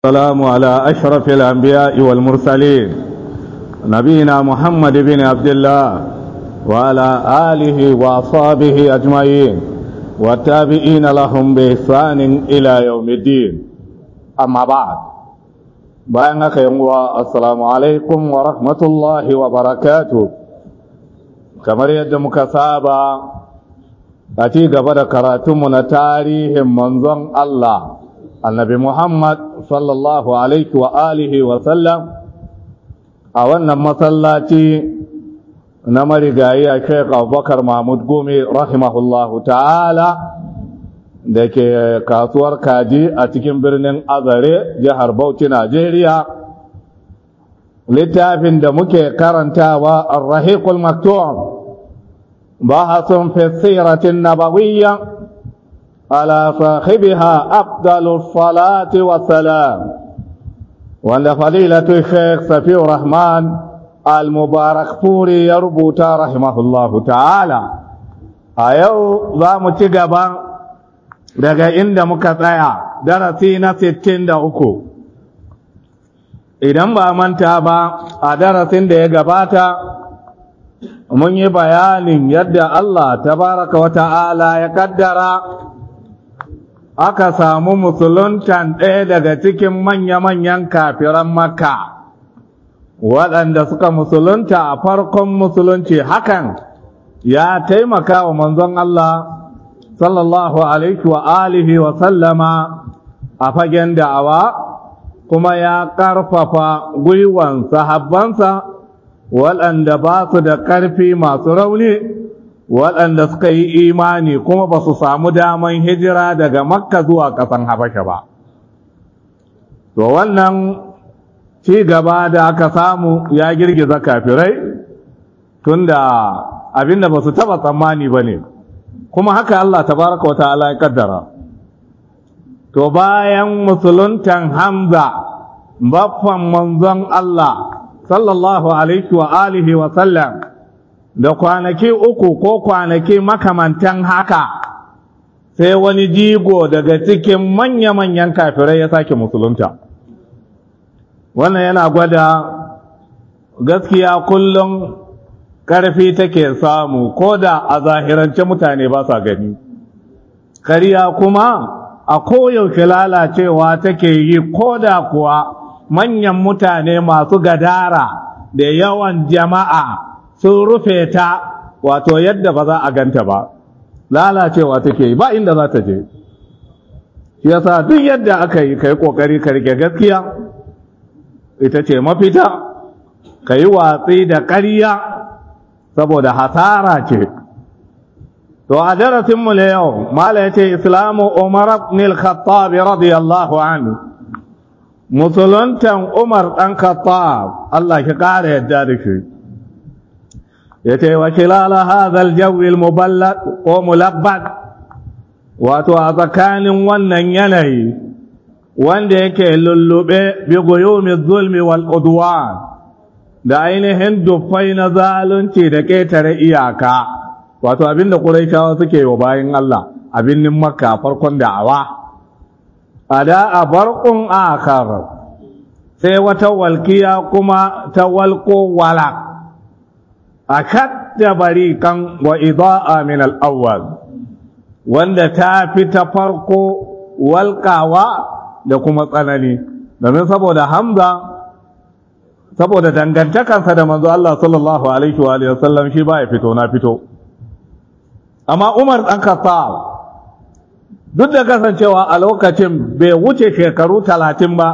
السلام على أشرف الأنبياء والمرسلين نبينا محمد بن عبد الله وعلى آله وأصحابه أجمعين والتابعين لهم بإحسان إلى يوم الدين أما بعد بأنك يوم السلام عليكم ورحمة الله وبركاته كما يدمك سابا أتي قبل كراتمنا تاريخ منظم الله annabi Muhammad sallallahu alaihi wa alihi wa sallam a wannan masallaci na marigayi a Sheikh Abubakar Mahmud Gumi rahimahullahu ta'ala da ke kasuwar kaji a cikin birnin Azare jihar Bauchi Najeriya littafin da muke karantawa Ar-Rahiqul Maktum bahasun fi siratin nabawiyya على صاحبها أفضل الصلاة والسلام وأن فضيلة الشيخ سفي الرحمن المبارك فوري يربط رحمه الله تعالى أيو ذا متقبا daga inda muka tsaya darasi na sittin da uku idan ba manta ba a darasin da ya gabata mun yi bayanin yadda Allah tabaraka wa ta'ala ya kaddara aka samu musuluntan ɗaya daga cikin manya-manyan kafiran makka waɗanda suka musulunta a farkon musulunci hakan ya taimaka wa manzon Allah sallallahu alaihi wa alihi wa sallama a fagen da'awa kuma ya ƙarfafa gwiwan sahabbansa waɗanda ba su da ƙarfi masu rauni waɗanda suka yi imani kuma ba su samu daman hijira daga makka zuwa ƙasan habasha ba to wannan ci gaba da aka samu ya girgiza kafirai tunda abinda ba su taɓa tsammani ba ne kuma haka Allah tabaraka wa ta'ala ya kaddara to bayan musuluntan hamza baffan manzon Allah sallallahu alaihi wa alihi wa sallam da kwanaki uku ko kwanaki makamantan haka sai wani jigo daga cikin manya-manyan kafirai ya sake musulunta wannan yana gwada gaskiya kullum ƙarfi take samu ko da a zahirance mutane ba sa gani kariya kuma a koyaushe lalacewa take yi ko da kuwa manyan mutane masu gadara da yawan jama'a sun rufe ta wato yadda ba za a ganta ba lalacewa take yi ba inda za ta je shi yasa duk yadda aka yi kai kokari ka rike gaskiya ita ce mafita ka yi watsi da ƙarya saboda hasara ce to a darasinmu na yau mala ya ce islamu umar ibn al-khattab radiyallahu anhu musuluntan umar dan khattab Allah ki kare yadda da shi yace wa khilal hadha al-jawi al-muballad ko mulabbad wato a tsakanin wannan yanayi wanda yake lullube bi guyumi zulmi wal udwan da ainihin dufai na zalunci da ketare iyaka wato abinda quraishawa suke wa bayin Allah abinnin makka farkon da'awa ada a barqun akhar sai wata walkiya kuma ta walko walak akadda barikan wa ida'a min al-awwal wanda ta fi ta farko walƙawa da kuma tsanani domin saboda hamza saboda dangantakansa da manzo Allah sallallahu alaihi wa alihi wasallam shi ba ya fito na fito amma Umar dan Khattab duk da kasancewa a lokacin bai wuce shekaru talatin ba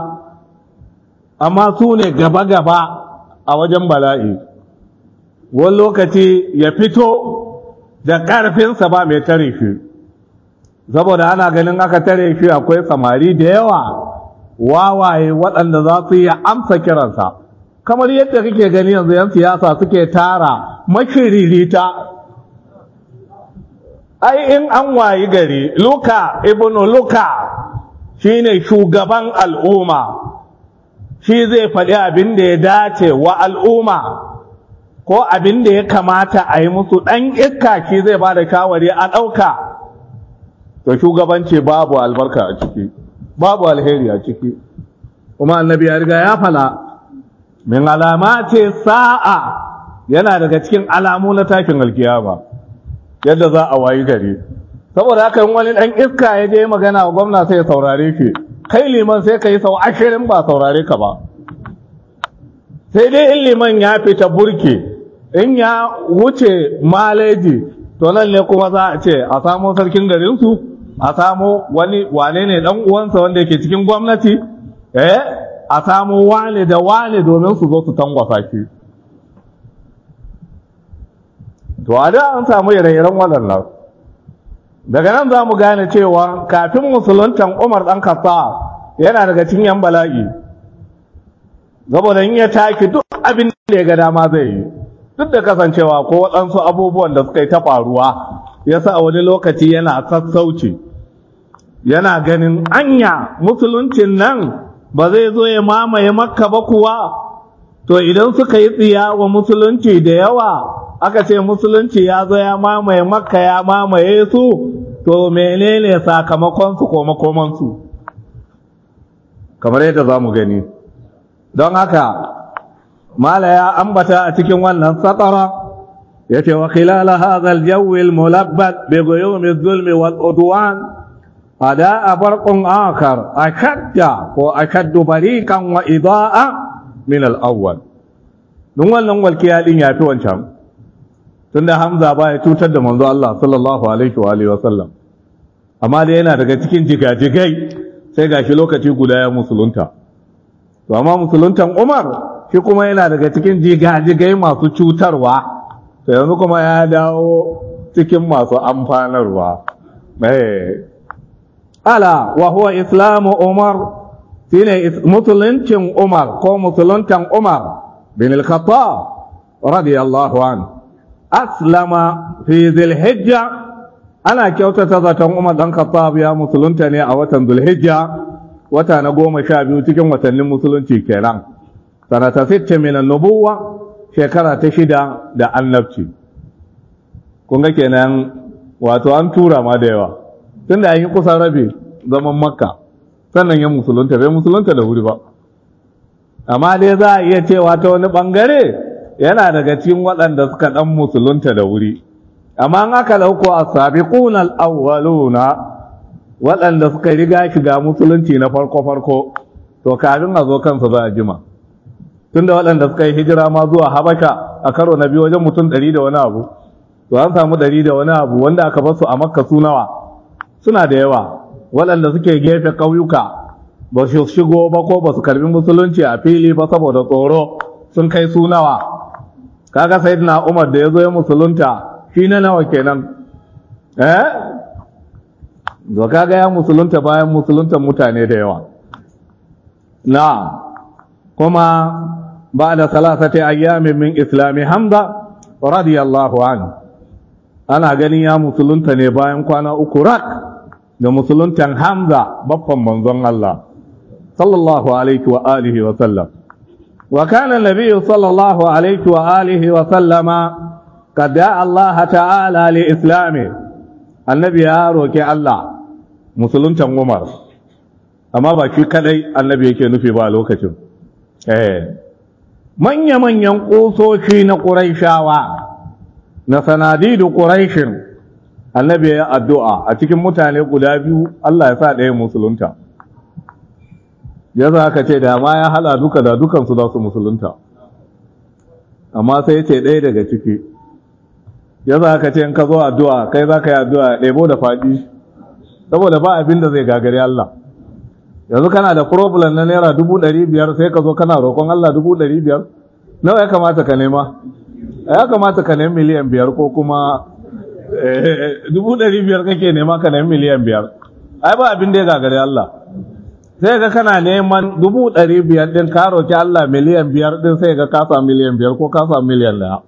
amma su ne gaba-gaba a wajen bala'i wani lokaci ya fito da ƙarfinsa ba mai tare shi saboda ana ganin aka tare shi akwai samari da yawa wawaye waɗanda za su yi amsa kiransa kamar yadda kake gani yanzu yan siyasa suke tara mashiririta ai in an wayi gari luka ibnu luka shine shugaban al'umma shi zai faɗi abin da ya dace wa al'umma ko abin da ya kamata a yi musu ɗan iska shi zai ba da shawari a ɗauka to shugabanci babu albarka a ciki babu alheri a ciki kuma annabi ya riga ya fala min alama ce sa'a yana daga cikin alamu na takin alkiyama yadda za a wayi gari saboda haka yin wani ɗan iska ya je magana wa gwamna sai ya saurare shi kai liman sai ka yi sau ashirin ba saurare ka ba sai dai in liman ya fita burke in ya wuce maleji to nan ne kuma za a ce a samo sarkin garinsu a samo wani wane ne dan uwansa wanda yake cikin gwamnati eh a samo wane da wane domin su zo su tangwasa shi to a da an samu ire-iren waɗannan daga nan za mu gane cewa kafin musuluntan umar ɗan kasa yana daga cikin yan bala'i saboda in ya taki duk abin da ya ga dama zai yi duk da kasancewa ko waɗansu abubuwan da suka yi ta faruwa ya sa wani lokaci yana sassauci yana ganin anya musuluncin nan ba zai zo ya mamaye makka ba kuwa to idan suka yi tsiya wa musulunci da yawa aka ce musulunci ya zo ya mamaye makka ya mamaye su to menene sakamakonsu ko makomansu kamar yadda za mu gani don haka mala ya ambata a cikin wannan satara ya ce wa khilala hadha al-jawi al-mulabbat bi ghuyum az-zulm wal udwan ada barqun akhar akadda ko akaddu barikan wa idaa min al-awwal dun wannan walkiya din yafi wancan tunda hamza ba ya tutar da manzo Allah sallallahu alaihi wa alihi wa sallam amma da yana daga cikin jigajigai sai gashi lokaci guda ya musulunta to amma musuluntan Umar shi kuma yana daga cikin jigajigai masu cutarwa to yanzu kuma ya dawo cikin masu amfanarwa eh ala wa huwa islamu Umar shine musuluncin Umar ko musuluntan Umar bin al-Khattab radiyallahu anhu aslama fi dhil-hijja ana kyautata zaton Umar dan Khattab ya musulunta ne a watan Dhul-Hijja wata na goma sha biyu cikin watannin musulunci kenan sanata sitte min nubuwa shekara ta shida da annabci kun ga kenan wato an tura ma da yawa tunda an yi kusan rabe zaman makka sannan ya musulunta bai musulunta da wuri ba amma dai za a iya cewa ta wani bangare yana daga cikin waɗanda suka ɗan musulunta da wuri amma an aka lauko a sabiquna al-awwaluna waɗanda suka riga shiga musulunci na farko-farko to kafin a zo kansu za a jima tunda waɗanda suka yi hijira ma zuwa habasha a karo na biyu wajen mutum ɗari da wani abu to an samu ɗari da wani abu wanda aka basu a makka su nawa suna da yawa waɗanda suke gefe ƙauyuka ba su shigo ba ko ba su karbi musulunci a fili ba saboda tsoro sun kai su nawa kaga sayyidina umar da ya zo ya musulunta shi na nawa kenan eh to kaga ya musulunta bayan musuluntan mutane da yawa na kuma ba da salasati ayyamin min islami hamza radiyallahu anhu ana ganin ya musulunta ne bayan kwana uku rak da musuluntan hamza babban manzon Allah sallallahu alaihi wa alihi wa sallam wa kana nabi sallallahu alaihi wa alihi wa sallama قد دعا الله تعالى لإسلامه النبي يا روكي الله musuluntan Umar amma ba shi kadai annabi yake nufi ba lokacin eh manya-manyan kusoshi na Qurayshawa na sanadidu Qurayshin annabi ya addu'a a cikin mutane guda biyu Allah ya sa ɗaya musulunta ya za ka ce da ma ya hala duka da dukansu za su musulunta amma sai ya ce ɗaya daga ciki ya za ka ce in ka zo addu'a kai za ka yi addu'a ɗebo da faɗi saboda ba abin da zai gagari Allah yanzu kana da problem na naira dubu ɗari biyar sai ka zo kana roƙon Allah dubu ɗari biyar nawa ya kamata ka nema ya kamata ka nemi miliyan biyar ko kuma dubu ɗari biyar kake nema ka nemi miliyan biyar ai ba abin da ya gagari Allah sai ga kana neman dubu ɗari biyar ɗin ka roƙi Allah miliyan biyar ɗin sai ga ka samu miliyan biyar ko ka samu miliyan ɗaya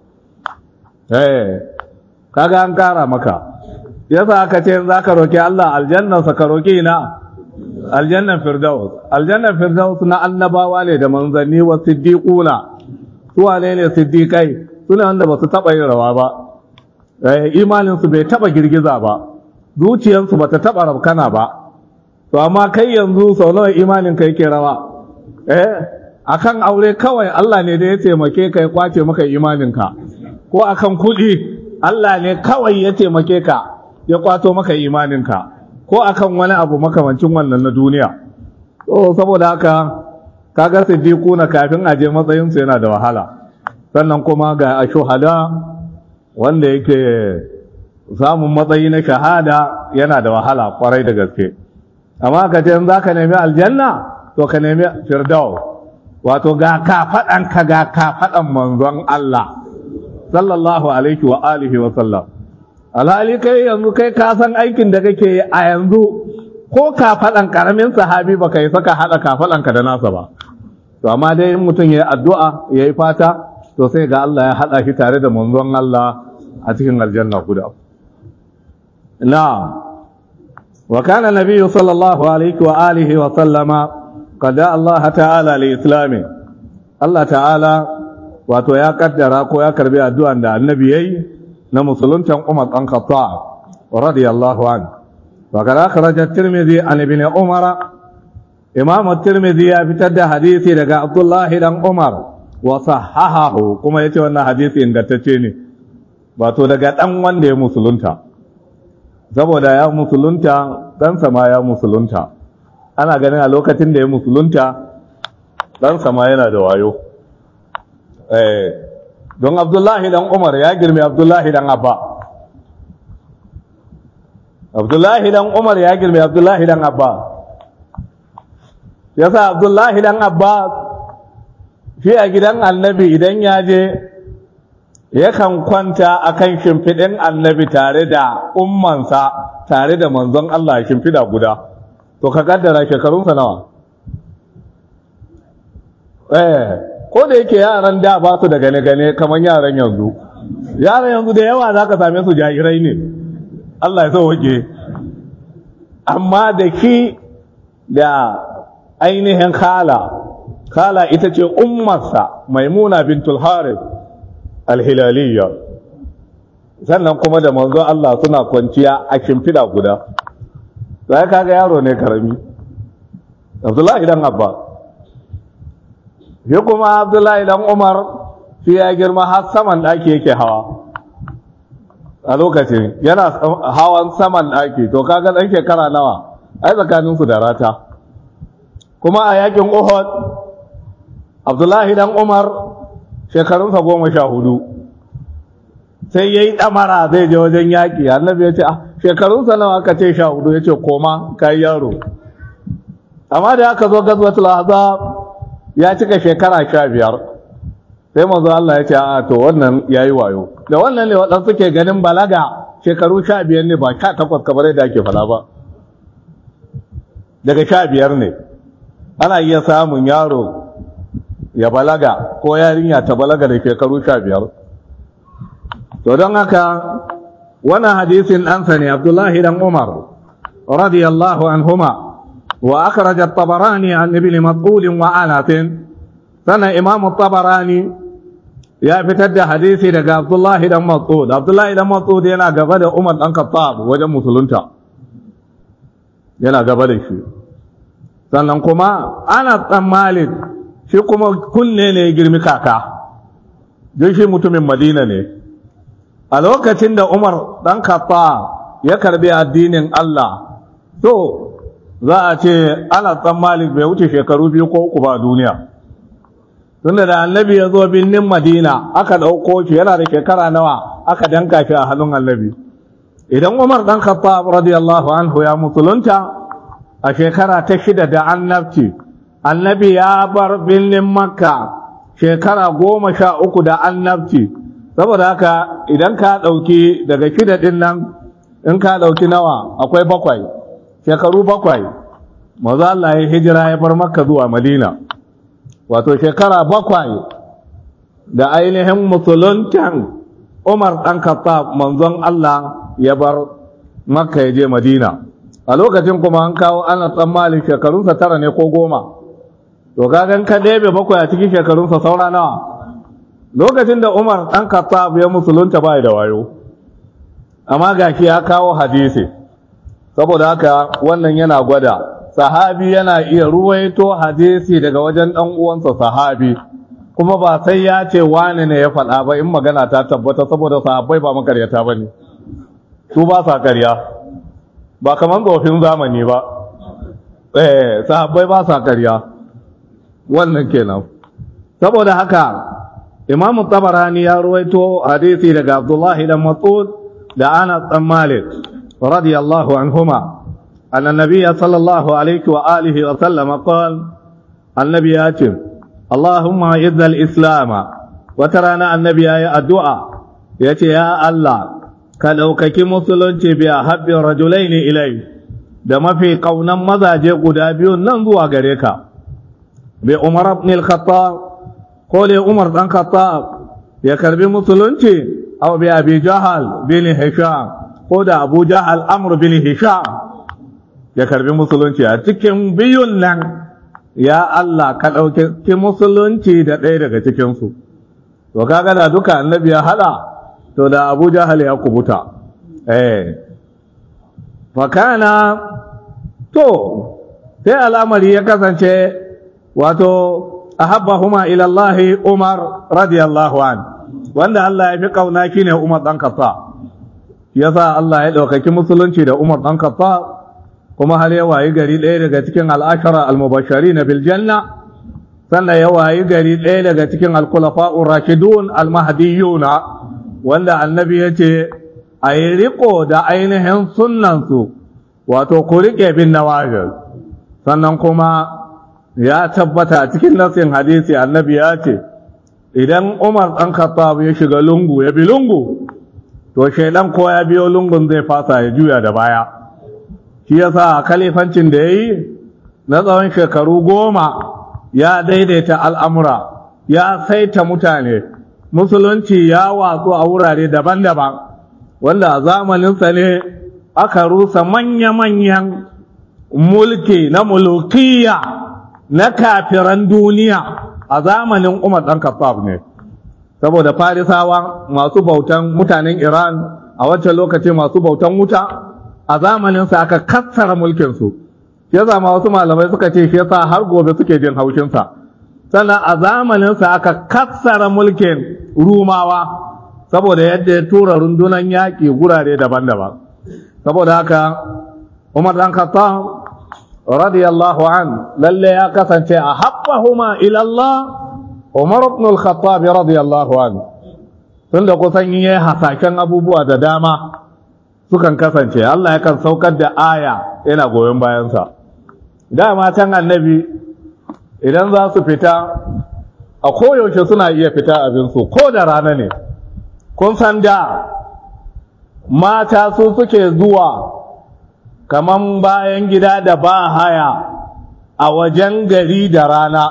eh kaga an kara maka yasa aka ce za ka roƙi Allah aljannansa ka roƙi ina aljannan firdaus aljannan firdaus na annabawa ne da manzanni wa siddiquna su wane ne siddiqai suna wanda ba su taɓa yin rawa ba imaninsu bai taɓa girgiza ba zuciyarsu ba ta taɓa rabkana ba to amma kai yanzu sau nawa imanin ka yake rawa eh akan aure kawai Allah ne da ya taimake ka ya kwace maka imaninka ko akan kuɗi Allah ne kawai ya taimake ka ya kwato maka imaninka ko akan wani abu makamancin wannan na duniya so saboda haka kaga siddiquna kafin aje matsayin su yana da wahala sannan kuma ga ashuhada wanda yake samun matsayi na shahada yana da wahala kwarai da gaske amma ka ce za ka nemi aljanna to ka nemi firdaus wato ga kafaɗan ka ga kafaɗan manzon Allah sallallahu alaihi wa alihi wa sallam alhali kai yanzu kai ka san aikin da kake yi a yanzu ko kafaɗan karamin sahabi ba ka yi saka haɗa kafaɗan ka da nasa ba to amma dai in mutum ya yi addu'a ya yi fata to sai ga Allah ya haɗa shi tare da manzon Allah a cikin aljanna guda na wa kana nabiyyu sallallahu alaihi wa alihi wa sallama qad Allah ta'ala li islami Allah ta'ala wato ya kaddara ko ya karbi addu'an da annabi yayi na musuluntan Umar dan Khattab radiyallahu anhu wa kana kharaja at-Tirmidhi an ibn Umar Imam at-Tirmidhi ya fitar da hadisi daga Abdullah dan Umar wa sahahahu kuma yace wannan hadisi ingantacce ne wato daga dan wanda ya musulunta saboda ya musulunta dan sama ya musulunta ana ganin a lokacin da ya musulunta dan sama yana da wayo eh don Abdullahi dan Umar ya girme Abdullahi dan Abba Abdullahi dan Umar ya girme Abdullahi dan Abba yasa Abdullahi dan Abba shi a gidan annabi idan ya je yakan kwanta a kan shimfiɗin annabi tare da ummansa tare da manzon Allah shimfiɗa guda to ka kaddara shekarunsa nawa eh ko da yake yaran da ba su da gane-gane kamar yaran yanzu yaran yanzu da yawa za ka same su jahirai ne Allah ya sauwake amma da ki da ainihin khala kala ita ce ummarsa maimuna bintul harith alhilaliya sannan kuma da manzo Allah suna kwanciya a shimfida guda sai kaga yaro ne karami Abdullahi dan Abba shi kuma Abdullahi dan Umar shi ya girma har saman daki yake hawa a lokacin yana hawan saman daki to kaga dan shekara nawa ai tsakaninsu da rata kuma a yakin Uhud abdullahi dan umar shekarunsa goma sha hudu sai ya yi ɗamara zai je wajen yaƙi annabi ya ce a shekarunsa nawa aka ce sha hudu ya ce koma ka yi yaro amma da aka zo gazwatul azab ya cika shekara sha biyar sai manzo Allah ya ce a to wannan ya yi wayo da wannan ne waɗansu suke ganin balaga shekaru sha biyar ne ba sha takwas kamar yadda ake fala ba daga sha biyar ne ana iya samun yaro ya balaga ko yarinya ta balaga da shekaru sha biyar to don haka wannan hadisin ɗansa ne abdullahi dan umar radiyallahu anhuma wa akhraj at-tabarani an ibn mas'ud wa anas sana imam at-tabarani ya fitar da hadisi daga abdullahi dan mas'ud abdullahi dan mas'ud yana gaba da umar dan khattab wajen musulunta yana gaba da shi sannan kuma ana dan malik shi kuma kunne ne ya girmi kaka don shi mutumin madina ne a lokacin da umar ɗan kafa ya karbi addinin Allah to za a ce ana malik bai wuce shekaru biyu ko uku ba duniya tunda da annabi ya zo birnin madina aka ɗauko shi yana da shekara nawa aka danka shi a hannun annabi idan umar ɗan kafa radiyallahu anhu ya musulunta a shekara ta shida da annabci annabi ya bar birnin makka shekara goma sha uku da annabci saboda haka idan ka ɗauki daga shida ɗin nan in ka ɗauki nawa akwai bakwai shekaru bakwai maza Allah ya hijira ya bar makka zuwa madina wato shekara bakwai da ainihin musuluntan umar ɗan katta manzon Allah ya bar makka ya je madina a lokacin kuma an kawo ana tsammali shekarunsa tara ne ko goma to kagan ka ɗebe bakwai a cikin shekarunsa saura nawa lokacin da umar ɗan kattab ya musulunta bai da wayo amma ga ya kawo hadisi saboda haka wannan yana gwada sahabi yana iya ruwaito hadisi daga wajen ɗan uwansa sahabi kuma ba sai ya ce wani ne ya faɗa ba in magana ta tabbata saboda sahabbai ba makaryata ba ne su ba sa karya ba kamar tsofin zamani ba eh sahabbai ba sa karya wannan kenan saboda haka imam tabarani ya ruwaito hadisi daga abdullahi dan mas'ud da anas dan malik radiyallahu anhuma anna nabiyya sallallahu alaihi wa alihi wa sallama qala annabi ya ce allahumma izza al-islam wata rana annabi ya yi addu'a ya ce ya allah ka ɗaukaki musulunci biya habbin rajulaini ilai da mafi ƙaunan mazaje guda biyun nan zuwa gare ka bai umar ibn al-khattab ko dai umar dan khattab ya karbi musulunci aw bi abi jahal bin hisham ko da abu jahal amr bin hisham ya karbi musulunci a cikin biyun nan ya Allah ka ɗauki musulunci da ɗaya daga cikin su to kaga da duka annabi ya hada to da abu jahal ya kubuta eh fakana to sai al'amari ya kasance wato ahabbahuma ila Allah Umar radiyallahu an wanda Allah ya fi kauna shine Umar dan Khattab yasa Allah ya daukaki musulunci da Umar dan Khattab kuma har ya wayi gari ɗaya daga cikin al'ashara al-mubashirin bil janna sannan ya wayi gari ɗaya daga cikin al-khulafa'ur rashidun al-mahdiyyuna wanda annabi yace a yi riko da ainihin sunnansu wato ku rike bin nawajir sannan kuma ya tabbata a cikin nasin hadisi annabi ya ce idan umar ɗan khattab ya shiga lungu ya bi lungu to shaidan ko ya biyo lungun zai fasa ya juya da baya shi yasa kalifancin da ya yi na tsawon shekaru goma ya daidaita al'amura ya saita mutane musulunci ya watsu a wurare daban-daban wanda a zamaninsa ne aka rusa manya-manyan mulki na mulkiya na kafiran duniya a zamanin Umar ɗan Khattab ne saboda farisawa masu bautan mutanen Iran a wancan lokaci masu bautan wuta a zamanin sa aka kassara mulkin su ya zama wasu malamai suka ce shi yasa har gobe suke jin haushin sa sannan a zamanin sa aka kassara mulkin Rumawa saboda yadda ya tura rundunan yaƙi gurare daban-daban saboda haka Umar ɗan Khattab radiyallahu an lalle ya kasance a haɓahuma ilallah umar ibn al-khattab radiyallahu an tunda kusan yi hasashen abubuwa da dama sukan kasance Allah yakan saukar da aya yana goyon bayansa dama can annabi idan za su fita a koyaushe suna iya fita abinsu ko da rana ne kun san da mata su suke zuwa kaman bayan gida da ba haya a wajen gari da rana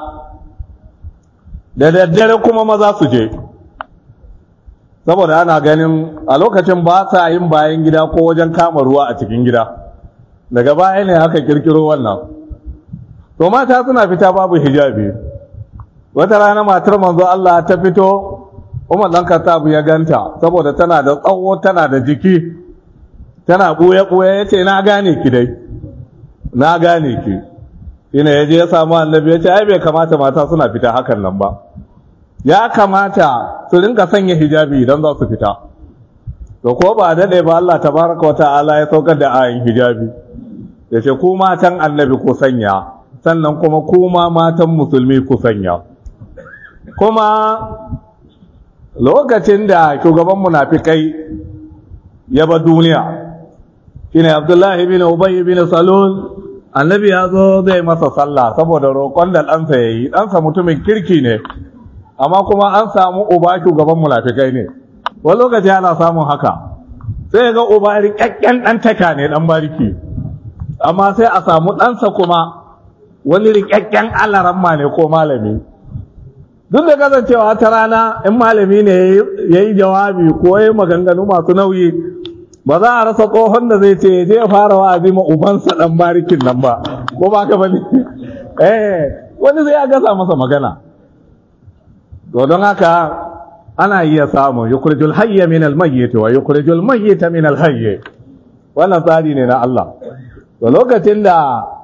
da daddare kuma maza su je saboda ana ganin a lokacin ba sa yin bayan gida ko wajen kama ruwa a cikin gida daga baya ne aka kirkiro wannan to mata suna fita babu hijabi wata rana matar manzo Allah ta fito Umar dan Khattab ya ganta saboda tana da tsawo tana da jiki tana ɓuya-ɓuya ya ce na gane ki dai na gane ki ina ya je ya samu annabi ya ce ai bai kamata mata suna fita hakan nan ba ya kamata su rinka sanya hijabi idan za su fita to ko ba daɗe ba Allah tabaraka wa ta'ala ya saukar da ayin hijabi ya ce ku matan annabi ku sanya sannan kuma ku ma matan musulmi ku sanya kuma lokacin da shugaban munafikai ya ba duniya shine Abdullahi bin Ubay bin Salul annabi ya zo zai masa sallah saboda roƙon da ɗansa ya yi ɗansa mutumin kirki ne amma kuma an samu uba shugaban munafikai ne wani lokaci ana samun haka sai ga uba rikakken ɗan taka ne ɗan bariki amma sai a samu ɗansa kuma wani rikakken alaramma ne ko malami duk da kasancewa ta rana in malami ne ya yi jawabi ko ya yi maganganu masu nauyi ba za a rasa tsohon da zai ce je fara wa'azi ma ubansa dan barikin nan ba ko ba ka bane eh wani zai ya gasa masa magana to don haka ana iya samu yukhrijul hayya min al mayyit wa yukhrijul mayyita min al hayy wannan tsari ne na Allah to lokacin da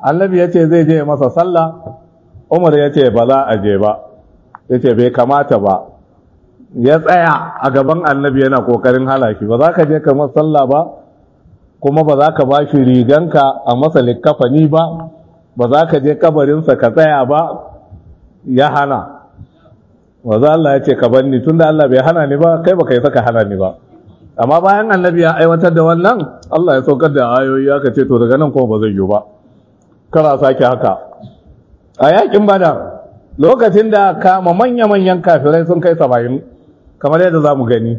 annabi ya ce zai je masa sallah umar ya ce ba za a je ba ya ce bai kamata ba ya tsaya a gaban annabi yana kokarin halaki ba za ka je kamar sallah ba kuma ba za ka ba shi riganka a masa likkafani ba ba za ka je kabarinsa ka tsaya ba ya hana waza Allah ya ce ka banni tun da Allah bai hana ni ba kai ba kai saka hana ni ba amma bayan annabi ya aiwatar da wannan Allah ya saukar da ayoyi aka ce to daga nan kuma ba zai yiwu ba kara sake haka a yakin bada lokacin da kama manya-manyan kafirai sun kai saba'in kamar yadda za mu gani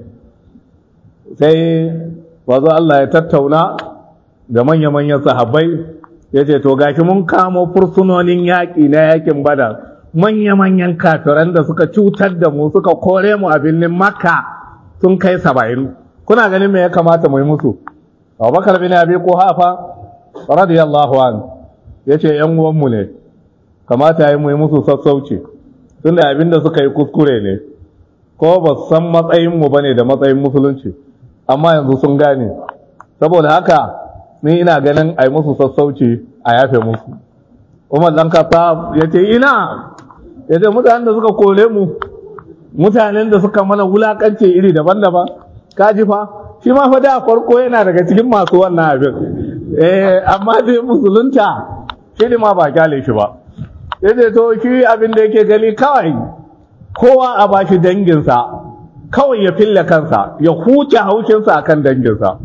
sai wazo Allah ya tattauna da manya-manyan sahabbai ya ce to gashi mun kamo fursunonin yaƙi na yakin bada manya-manyan kafiran da suka cutar da mu suka kore mu a birnin makka sun kai saba'in kuna ganin me ya kamata mu yi musu abubakar bin abi hafa radiyallahu an ya ce yan uwanmu ne kamata ya yi mu yi musu sassauci tunda abin da suka yi kuskure ne ko ba su san matsayinmu ba ne da matsayin musulunci amma yanzu sun gane saboda haka ni ina ganin a yi musu sassauci a yafe musu umar ɗan kasa ya ce ina ya ce mutanen da suka kore mu mutanen da suka mana wulakance iri daban-daban kaji fa shi ma fa da farko yana daga cikin masu wannan abin eh amma dai musulunta shi ma ba kyale shi ba ya ce to shi abin da yake gani kawai kowa a bashi danginsa kawai ya fille kansa ya huce haushinsa akan danginsa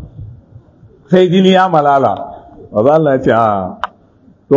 sai jini ya malala maza Allah ya ce a to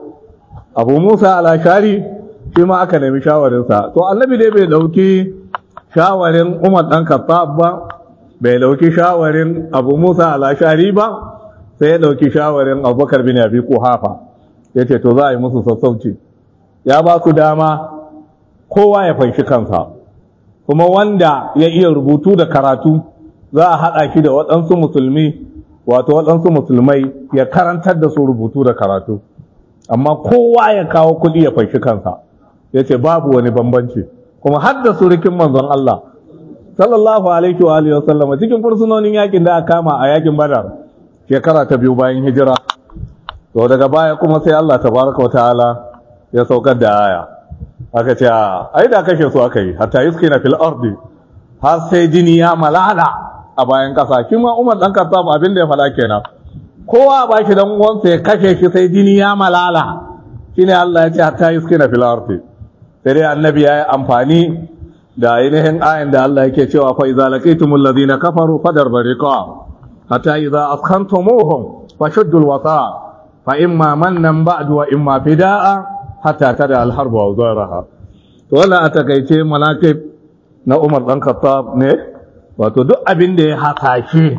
abu musa alashari shi ma aka nemi shawarinsa to annabi dai bai dauki shawarin umar dan khattab ba bai dauki shawarin abu musa alashari ba sai ya dauki shawarin abubakar bin abi kuhafa ya ce to za a yi musu sassauci ya ba su dama kowa ya fanshi kansa kuma wanda ya iya rubutu da karatu za a haɗa shi da waɗansu musulmi wato waɗansu musulmai ya karantar da su rubutu da karatu amma kowa ya kawo kuɗi ya fanshi kansa ya ce babu wani bambanci kuma har da surikin manzon Allah sallallahu alaihi wa alihi wasallam cikin fursunonin yakin da aka kama a yakin badar shekara ta biyu bayan hijira to daga baya kuma sai Allah tabaraka wa ta'ala ya saukar da aya aka ce ai da kashe su aka yi hatta yuskina fil ardi har sai jini ya malala a bayan kasa shi ma Umar dan Khattab abin da ya fada kenan kowa ba shi dan uwansa ya kashe shi sai jini ya malala shine Allah ya ce hatta yuskina fil ardi sai dai annabi ya yi amfani da ainihin ayin da Allah yake cewa fa idza laqitumul ladina kafaru fadar bariqa hatta idza askantumuhum fashuddul wasa fa imma mannan ba'du wa imma fida'a hatta tada al-harbu wa zaraha to wannan a takaice manaqib na Umar dan Khattab ne wato duk abin da ya hasashe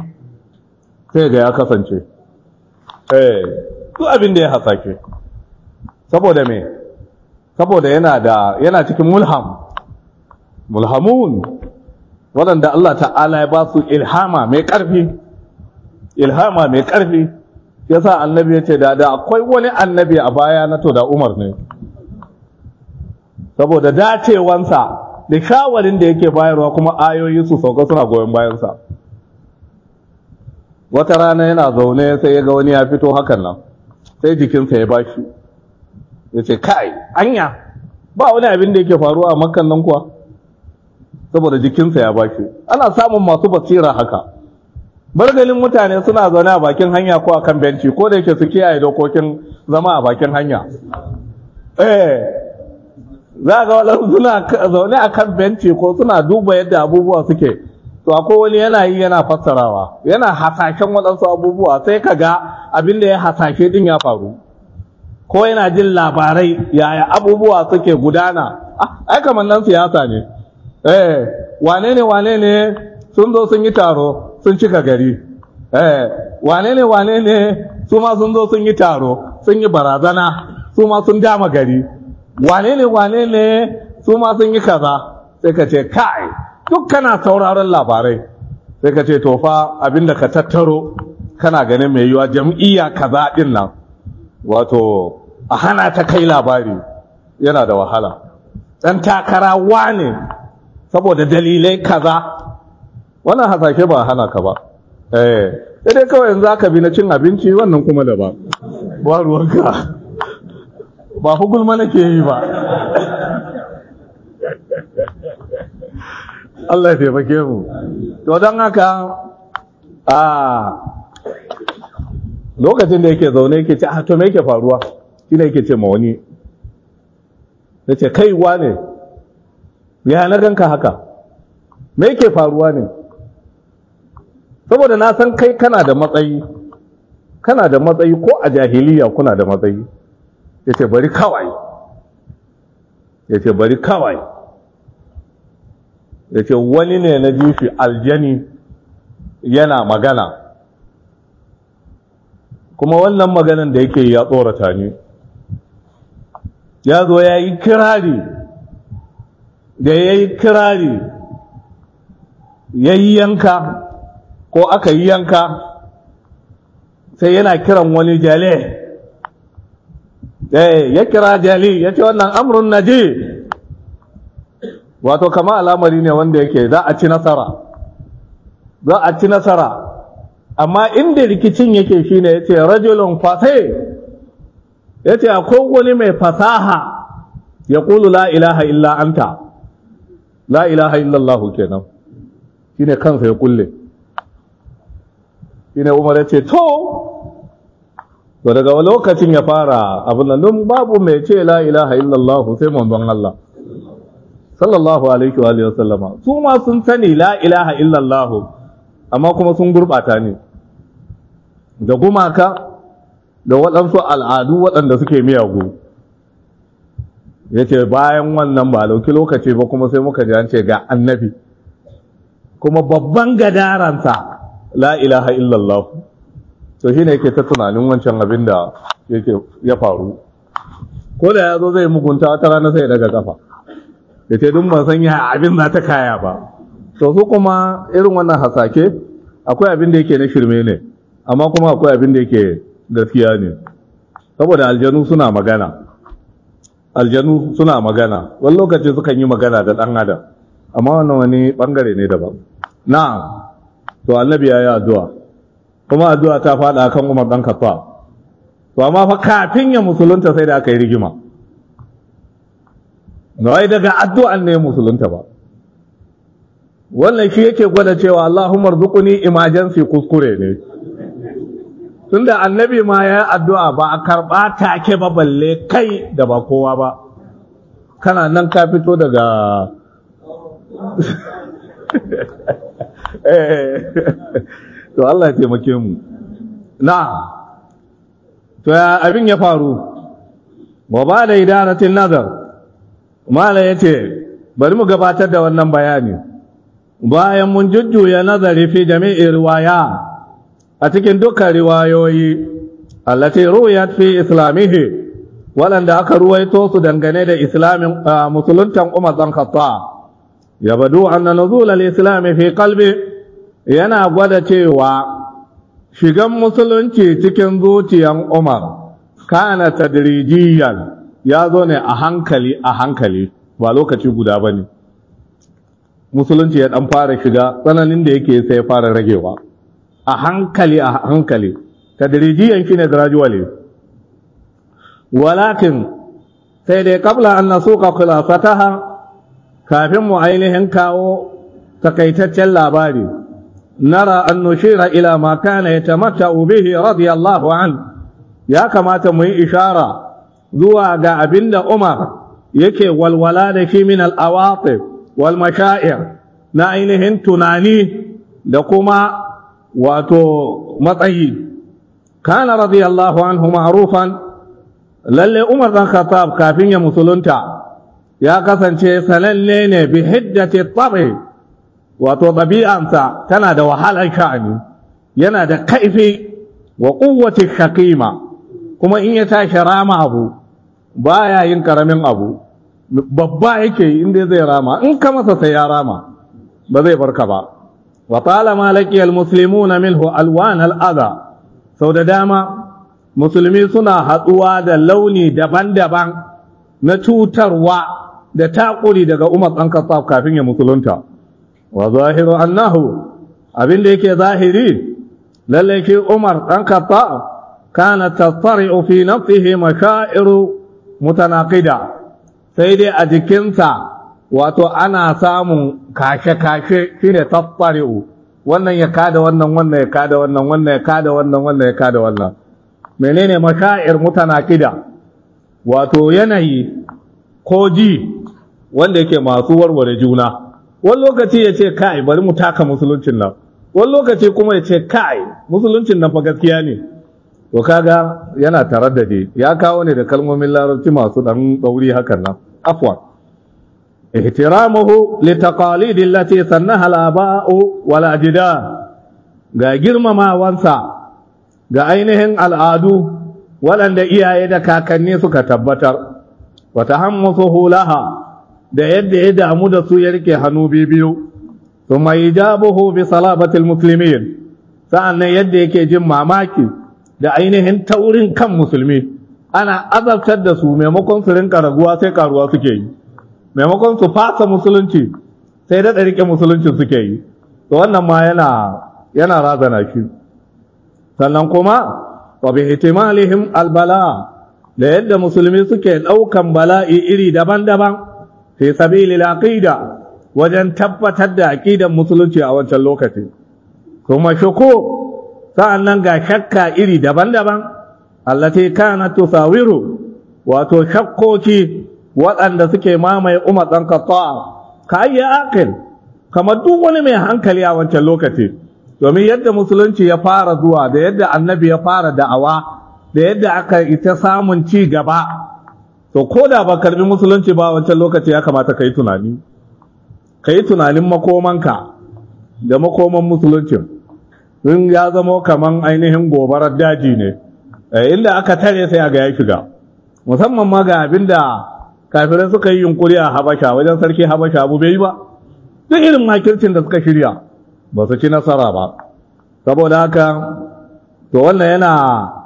sai ga ya kasance eh duk abin da ya hasashe saboda me saboda yana da yana cikin mulham mulhamun waɗanda Allah ta'ala ya ba su ilhama mai ƙarfi ilhama mai ƙarfi yasa annabi ya ce da da akwai wani annabi a baya na to da Umar ne saboda dacewansa da shawarin da yake bayarwa kuma ayoyi su sauka suna goyon bayansa wata rana yana zaune sai ya ga wani ya fito hakan nan sai jikinsa ya bashi ya ce kai anya ba wani abin da yake faruwa a makan nan kuwa saboda jikinsa ya bashi ana samun masu basira haka bargalin mutane suna zaune a bakin hanya ko a kan benci ko da yake su kiyaye dokokin zama a bakin hanya eh za ga waɗansu suna zaune a kan benci ko suna duba yadda abubuwa suke to akwai wani yana yi yana fassarawa yana hasashen waɗansu abubuwa sai ka ga abin da ya hasashe din ya faru ko yana jin labarai yaya abubuwa suke gudana ai kamar nan siyasa ne eh wane ne wane ne sun zo sun yi taro sun cika gari eh wane ne wane ne su ma sun zo sun yi taro sun yi barazana su ma sun dama gari wane ne wane ne su ma sun yi kaza sai ka ce kai duk kana sauraron labarai sai ka ce to fa abinda ka tattaro kana ganin mai yiwa jam'iyya kaza din nan wato a hana ta kai labari yana da wahala dan takara wane saboda dalilai kaza wannan hasashe ba hana ka ba eh sai dai kawai yanzu aka bi na cin abinci wannan kuma da ba ba ruwanka ba hugulma nake yi ba Allah ya taimake mu to don haka a lokacin da yake zaune yake ce a to me yake faruwa shi ne yake ce ma wani ya ce kaiwa ne ya na ganka haka me yake faruwa ne saboda na san kai kana da matsayi kana da matsayi ko a jahiliya kuna da matsayi ya ce bari kawai ya ce bari kawai ya ce wani ne na ji shi aljani yana magana kuma wannan maganan da yake ya tsorata ni ya zo ya yi kirari da ya yi kirari ya yi yanka ko aka yi yanka sai yana kiran wani jale ya kira jali ya ce wannan amurin naji wato kama al'amari ne wanda yake za a ci nasara za a ci nasara amma inda rikicin yake shine ya ce rajulun fasai ya ce akwai wani mai fasaha ya kulu la ilaha illa anta la ilaha illallahu kenan shine kansa ya kulle shine umar ya ce to to daga lokacin ya fara abin nan don babu mai ce la ilaha illallahu sai manzon Allah sallallahu alaihi wa alihi wasallama su ma sun sani la ilaha illallahu amma kuma sun gurbata ne da gumaka da waɗansu al'adu waɗanda suke miyagu ya ce bayan wannan ba lauki lokaci ba kuma sai muka ji an ce ga annabi kuma babban gadaransa la ilaha illallah to shi ne yake ta tunanin wancan abin da ya faru ko da ya zo zai mugunta wata rana sai daga kafa ya ce dun ban san ya abin za ta kaya ba to su kuma irin wannan hasake akwai abin da yake na shirme ne amma kuma akwai abin da yake gaskiya ne saboda aljanu suna magana aljanu suna magana wani lokaci sukan yi magana da ɗan adam amma wannan wani ɓangare ne daban na to annabi ya yi addu'a kuma addu'a ta faɗa kan umar ɗan kafa to amma fa kafin ya musulunta sai da aka yi rigima wai daga addu'an ne musulunta ba wannan shi yake gwada cewa Allahumma rzuquni emergency kuskure ne tunda annabi ma ya addu'a ba a karba take ba balle kai da ba kowa ba kana nan ka fito daga to Allah ya taimake mu na to ya abin ya faru wa ba da idaratin nazar mala yace bari mu gabatar da wannan bayani bayan mun jujjuya nazari fi jami'i riwaya a cikin dukkan riwayoyi allati ruwayat fi islamihi waɗanda aka ruwaito su dangane da islamin musuluntan Umar dan Khattab ya badu anna nuzul al-islam fi qalbi yana gwada cewa shigan musulunci cikin zuciyan Umar kana tadrijiyan ya zo ne a hankali a hankali ba lokaci guda bane musulunci ya dan fara shiga tsananin da yake sai ya fara ragewa a hankali a hankali tadrijiyan shine gradually walakin sai dai kabla an nasuka khilafataha kafin mu ainihin kawo takaitaccen labari nara an nushira ila ma kana yatamatta'u bihi radiyallahu an ya kamata mu yi ishara zuwa ga abinda Umar yake walwala da shi min al-awatif wal mashaa'ir na ainihin tunani da kuma wato matsayi kana radiyallahu anhu ma'rufan lalle Umar dan Khattab kafin ya musulunta ya kasance sananne ne bi hiddati tabi wato ɗabi'ansa tana da wahalar sha'ani yana da kaifi wa quwwati shakima kuma in ya tashi rama abu baya yin karamin abu babba yake inda zai rama in ka masa sai ya rama ba zai barka ba wa talama laqiyal muslimuna minhu alwan al'adha sau da dama musulmi suna haɗuwa da launi daban-daban na cutarwa da takuri daga Umar ɗan Khattab kafin ya musulunta wa zahiru annahu abin da yake zahiri lalle shi Umar ɗan Khattab kana tasari'u fi nafsihi mashairu mutanaqida sai dai a jikinsa wato ana samun kashe-kashe shine tattari'u wannan ya kada wannan wannan ya kada wannan wannan ya kada wannan wannan ya kada wannan menene mashair mutanaqida wato yanayi ko ji wanda yake masu warware juna wani lokaci ya ce kai bari mu taka musuluncin nan wani lokaci kuma ya ce kai musuluncin nan fa gaskiya ne to kaga yana taraddade ya kawo ne da kalmomin larabci masu dan dauri hakan nan afwan ihtiramuhu li taqalid allati sannaha al-aba'u wal ajdad ga girmamawansa ga ainihin al'adu waɗanda iyaye da kakanni suka tabbatar wa tahammusuhu laha da yadda ya damu da su ya rike hannu biyu thumma ijabuhu bi salabatil muslimin sa'annan yadda yake jin mamaki da ainihin taurin kan musulmi ana azabtar da su maimakon su rinka raguwa sai karuwa suke yi maimakon su fasa musulunci sai da rike musulunci suke yi to wannan ma yana yana razana shi sannan kuma wa bi ihtimalihim albala da yadda musulmi suke daukan bala'i iri daban-daban fi sabilil aqida wajen tabbatar da aqidan musulunci a wancan lokaci kuma shuku sa'annan ga shakka iri daban-daban allati kanat tusawiru wato shakkoki waɗanda suke mamaye umar ɗan Khattab ka yi aqil kamar duk wani mai hankali a wancan lokaci domin yadda musulunci ya fara zuwa da yadda annabi ya fara da'awa da yadda aka ita samun ci gaba to ko da ba karbi musulunci ba wancan lokaci ya kamata ka yi tunani ka yi tunanin makomanka da makoman musulunci in ya zama kaman ainihin gobarar daji ne inda aka tare sai a ga ya shiga musamman ma ga abin da kafirai suka yi yunkuri a habasha wajen sarki habasha abu bai yi ba duk irin makircin da suka shirya ba su ci nasara ba saboda haka to wannan yana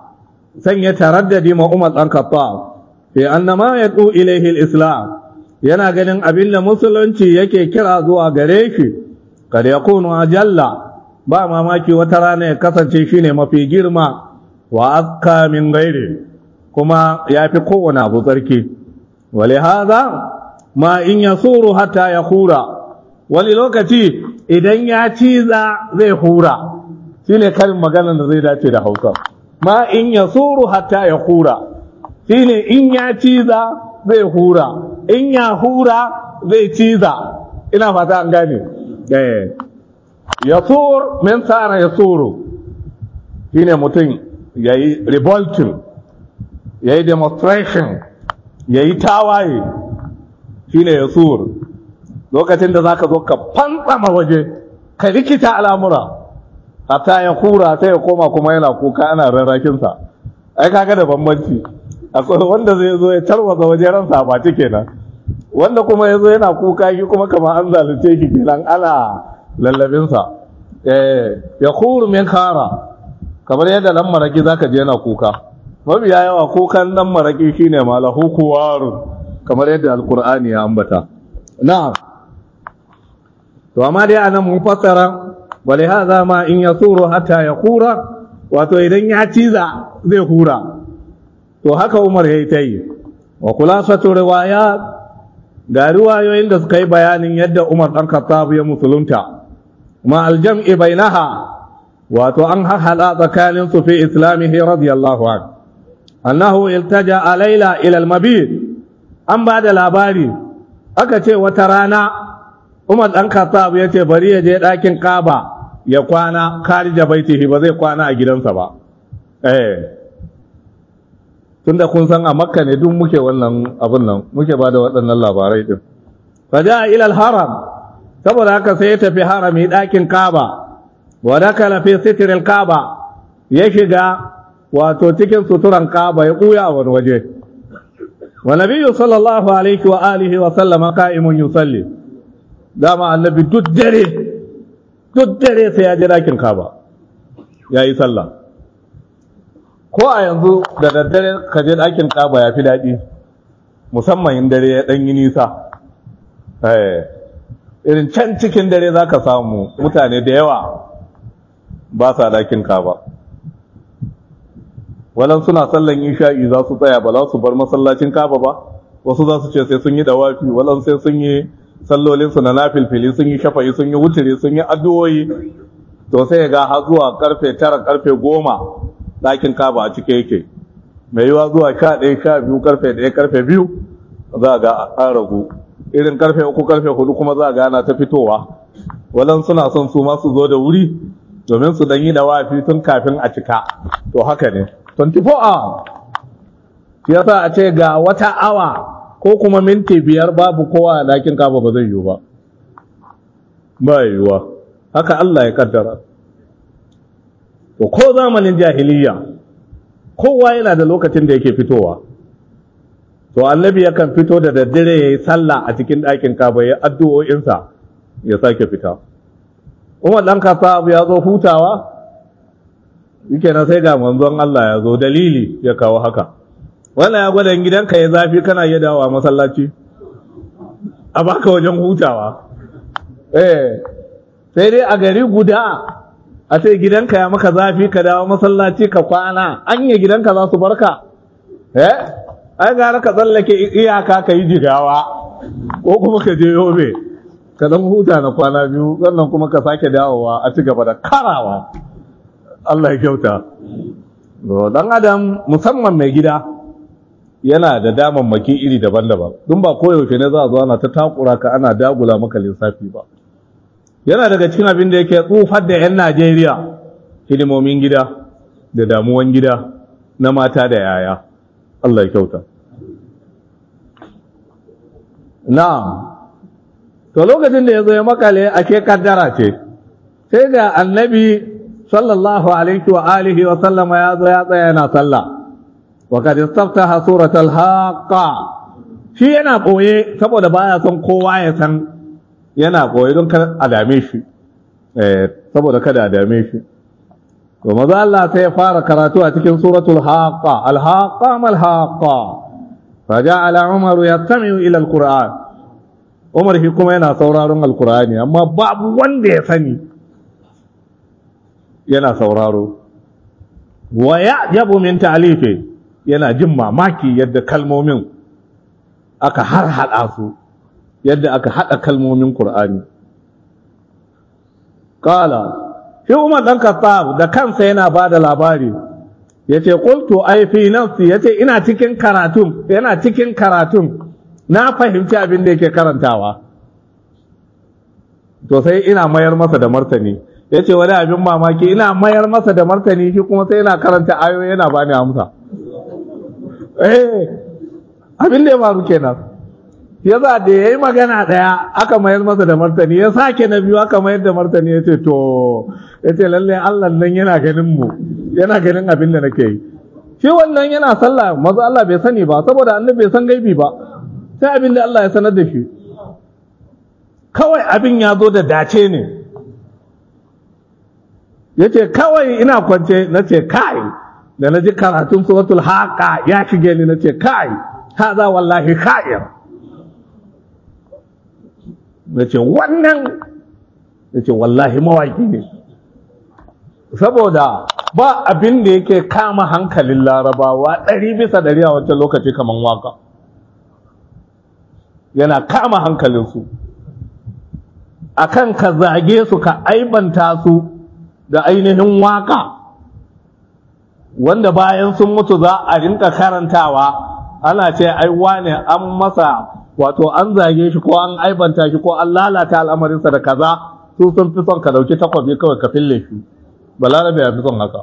sanya taraddadi ma umar ɗan khattab fi annama yadu ilaihi islam yana ganin abin da musulunci yake kira zuwa gare shi kada ya kunu ajalla ba mamaki wata rana ya kasance shine mafi girma wa azka min gairi kuma ya fi kowane abu tsarki ولهذا ما in yasuru hatta ya hura wani lokaci idan ya ciza zai hura shine karin maganar da zai dace da Hausa ma in yasuru hatta ya hura shine in ya ciza zai hura in ya hura zai ciza ina fata an gane eh yasur min tsara yasuru shine mutum yayi revolting yayi demonstration ya yi tawaye shi ne ya tsur lokacin da za ka zo ka fantsama waje ka rikita al'amura hatta ya kura sai ya koma kuma yana kuka ana rarrakinsa ai kaga da bambanci akwai wanda zai zo ya tarwasa waje ransa ba ta kenan wanda kuma ya zo yana kuka shi kuma kamar an zalunce shi kenan ana lallabinsa ya kuru min kara kamar yadda dan maraki zaka je yana kuka mabiya yawa kukan dan maraki shine malahu kuwarun kamar yadda alkur'ani ya ambata na'am to amma dai anan mun fassara wale hadha ma in yasuru hatta yakura wato idan ya ciza zai hura to haka Umar yayi tayi wa khulasatu riwayat ga riwayoyin da suka yi bayanin yadda Umar dan Khattab ya musulunta ma aljam'i bainaha wato an hahala tsakanin su fi islamihi radiyallahu anhu annahu iltaja laila ila al-mabit an ba da labari aka ce wata rana Umar dan Khattab ya ce bari ya je ɗakin Kaaba ya kwana karija baitihi ba zai kwana a gidansa ba eh tunda kun san a Makka ne duk muke wannan abun nan muke ba da waɗannan labarai din faja ila al-haram saboda haka sai ya tafi harami ɗakin Kaaba wa dakala fi sitr al-Kaaba ya shiga wato cikin suturan Kaaba ya ɓuya a wani waje wa nabiyyu sallallahu alaihi wa alihi wa sallama qa'imun yusalli dama annabi duk dare duk dare sai ya je dakin Kaaba yayi sallah ko a yanzu da daddare ka je dakin Kaaba ya fi daɗi musamman in dare ya ɗan yi nisa eh irin can cikin dare zaka samu mutane da yawa ba sa dakin Kaaba walan suna sallan isha'i za su tsaya ba za su bar masallacin kaba ba wasu za su ce sai sun yi dawafi walan sai sun yi sallolinsu na nafilfili sun yi shafa'i sun yi wuturi sun yi addu'o'i to sai ga har zuwa karfe tara karfe goma ɗakin kaba a cike yake mai yiwa zuwa sha ɗaya sha biyu karfe ɗaya karfe biyu za ga an ragu irin karfe uku karfe hudu kuma za ga ana ta fitowa walan suna son su ma su zo da wuri domin su dan yi da wafi tun kafin a cika to haka ne 24 hour shi yasa a ce ga wata awa ko kuma minti biyar babu kowa a ɗakin kaba ba zai yiwu ba ba yiwuwa haka Allah ya kaddara to ko zamanin jahiliya kowa yana da lokacin da yake fitowa to annabi yakan fito da daddare ya yi sallah a cikin ɗakin kaba ya addu'o'insa ya sake fita umar ɗan kasa ya zo hutawa yake na sai ga manzon Allah ya zo dalili ya kawo haka wannan ya gwada gidanka ya zafi kana iya dawowa masallaci a baka wajen hutawa eh sai dai a gari guda a ce gidanka ya maka zafi ka dawo masallaci ka kwana anya gidanka za su barka eh ai gara ka tsallake iyaka ka yi jigawa ko kuma ka je yobe ka dan huta na kwana biyu sannan kuma ka sake dawowa a ci gaba da karawa Allah ya kyauta dan adam musamman mai gida yana da damammaki iri daban-daban dun ba koyaushe ne za a zo ana ta takura ka ana dagula maka lissafi ba yana daga cikin abin da yake tsufar da 'yan Najeriya hidimomin gida da damuwan gida na mata da yaya Allah ya kyauta na'am to lokacin da ya zo ya makale ake kaddara ce sai ga annabi sallallahu alaihi wa alihi wa sallama ya zo ya tsaya yana sallah wa kad istaftaha suratul haqqa shi yana boye saboda baya son kowa ya san yana koyi don kada a dame shi saboda kada a dame shi to maza Allah sai ya fara karatu a cikin suratul haqqa al haqqa mal haqqa faja'ala umaru yastami'u ila al qur'an umar shi kuma yana sauraron alqur'ani amma babu wanda ya sani yana sauraro wa ya'jabu min ta'lifi yana jin mamaki yadda kalmomin aka har hada su yadda aka haɗa kalmomin Kur'ani. Ƙala, shi Umar ɗan Kattab da kansa yana ba da labari, ya ce, Ƙultu aifi nafsi, ya ce, ina cikin karatun, yana cikin karatun, na fahimci abin da yake karantawa. To sai ina mayar masa da martani, ya ce, wani abin mamaki, ina mayar masa da martani, shi kuma sai yana karanta ayoyi yana bani amsa. Eh, abin da ya faru kenan. ya za da ya yi magana ɗaya aka mayar masa da martani ya sake na biyu aka mayar da martani ya ce to ya ce lalle Allah nan yana ganin mu yana ganin abin da nake yi shi wannan yana sallah maza Allah bai sani ba saboda annabi bai san gaibi ba sai abin da Allah ya sanar da shi kawai abin ya zo da dace ne ya ce kawai ina kwance na ce kai da na ji karatun suratul haqa ya shige ni na ce kai haza wallahi kha'ir na ce wannan na ce wallahi mawaki ne saboda ba abin da yake kama hankalin larabawa ɗari bisa ɗari a wancan lokaci kamar waka yana kama hankalinsu akan ka zage su ka aibanta su da ainihin waka wanda bayan sun mutu za a rinka karantawa ana ce ai wane an masa wato an zage shi ko an aibanta shi ko an lalata al'amarinsa da kaza su sun fi son ka dauki takwabi kawai ka fille shi balarabe ya fi son haka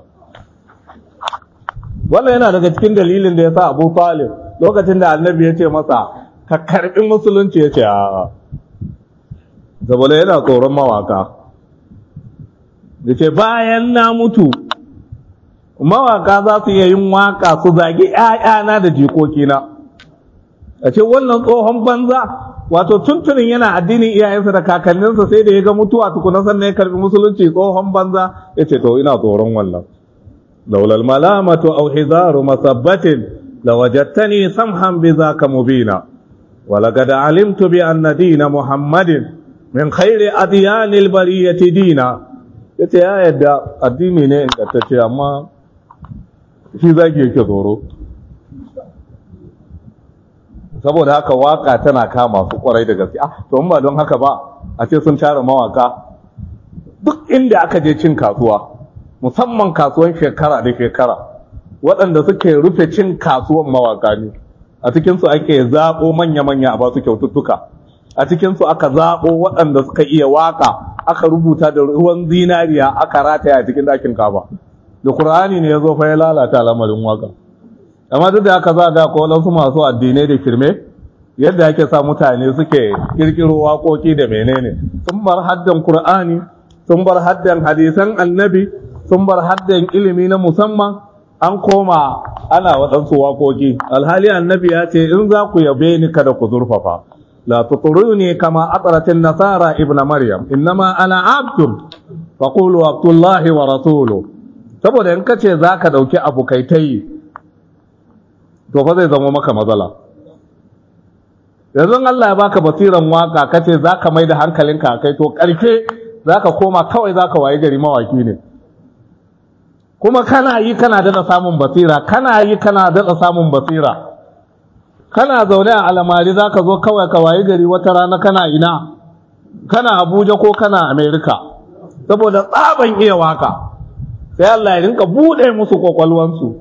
wannan yana daga cikin dalilin da ya sa abu talib lokacin da annabi ya ce masa ka karbi musulunci ya ce a saboda yana tsoron mawaka da ce bayan na mutu mawaka za su iya yin waka su zagi ‘ya'yana da jikokina a ce wannan tsohon banza wato tuntunin yana addinin iyayensa da kakanninsa sai da ya ga mutuwa tukuna sannan ya karbi musulunci tsohon banza ya ce to ina tsoron wannan laulal malamatu aw hizaru masabbatin lawajadtani samhan bi zaka mubina ولقد علمت بأن دين محمد من خير أديان البرية دينا yace ya yadda addini ne ingantacce amma shi zaki yake tsoro saboda haka waka tana kama su kwarai da gaske ah to ba don haka ba a ce sun tara mawaka duk inda aka je cin kasuwa musamman kasuwan shekara da shekara waɗanda suke rufe cin kasuwan mawaka ne a cikinsu ake zaɓo manya-manya a basu kyaututtuka a cikinsu aka zaɓo waɗanda suka iya waka aka rubuta da ruwan zinariya aka rataya a cikin ɗakin kaba da ƙur'ani ne ya zo fa ya lalata lamarin waka amma duk da aka za ga ko wasu masu addinai da firme yadda ake sa mutane suke kirkiro waƙoƙi da menene sun bar haddan ƙur'ani sun bar haddan hadisan annabi sun bar haddan ilimi na musamman an koma ana waɗansu waƙoƙi alhali annabi ya ce in za ku yabe ni kada ku zurfafa la tuturuni kama atratin nasara ibn maryam innama ana abdun faqulu abdullahi wa rasulu saboda in kace zaka dauki abu kai tayi to fa zai zama maka matsala yanzu Allah ya baka basiran waka kace zaka mai da hankalinka kai to karke zaka koma kawai zaka waye gari mawaki ne kuma kana yi kana daɗa samun basira kana yi kana daɗa samun basira kana zaune a alamari za ka zo kawai ka wayi gari wata rana kana ina kana abuja ko kana amerika saboda tsaban iya waka sai Allah ya rinka buɗe musu kwakwalwansu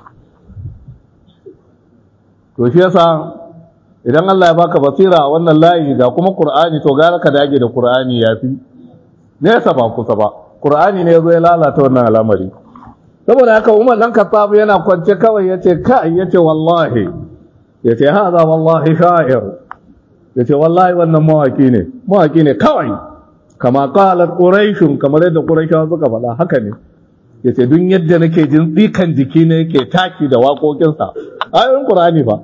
to shi yasa idan Allah ya baka basira a wannan layi ga kuma Qur'ani to gara ka dage da Qur'ani yafi nesa ba kusa ba Qur'ani ne yazo ya lalata wannan al'amari saboda haka umar dan khattab yana kwance kawai yace kai yace wallahi yace hada wallahi sha'ir yace wallahi wannan mawaki ne mawaki ne kawai kama qalat quraish kamar yadda quraishawa suka faɗa haka ne yace duk yadda nake jin tsikan jiki ne yake taki da waƙoƙinsa ayoyin qur'ani fa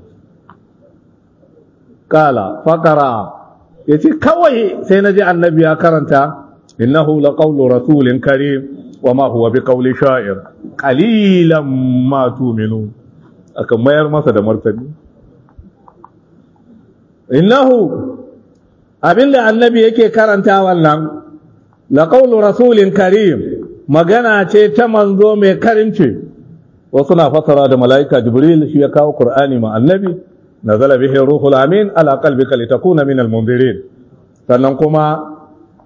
kala faqara yace kawai sai naji annabi ya karanta innahu laqawlu rasulin karim وما هو بقول شاعر قليلا ما تؤمنون akan mayar masa da martani innahu abinda annabi yake karanta wannan la qawlu rasulin karim magana ce ta manzo mai karimci wasu na fasara da malaika jibril shi ya kawo qur'ani ma annabi nazala bihi ruhul amin ala qalbika litakuna min almunzirin sannan kuma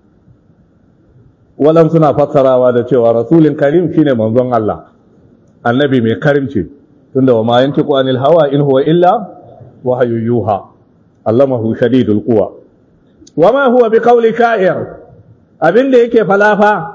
walan suna fassarawa da cewa rasulin karim shine manzon Allah annabi mai karimci tunda wa ma yantiqu anil hawa in huwa illa wahyu yuha allamahu shadidul quwa wama huwa biqawli sha'ir abinda yake falafa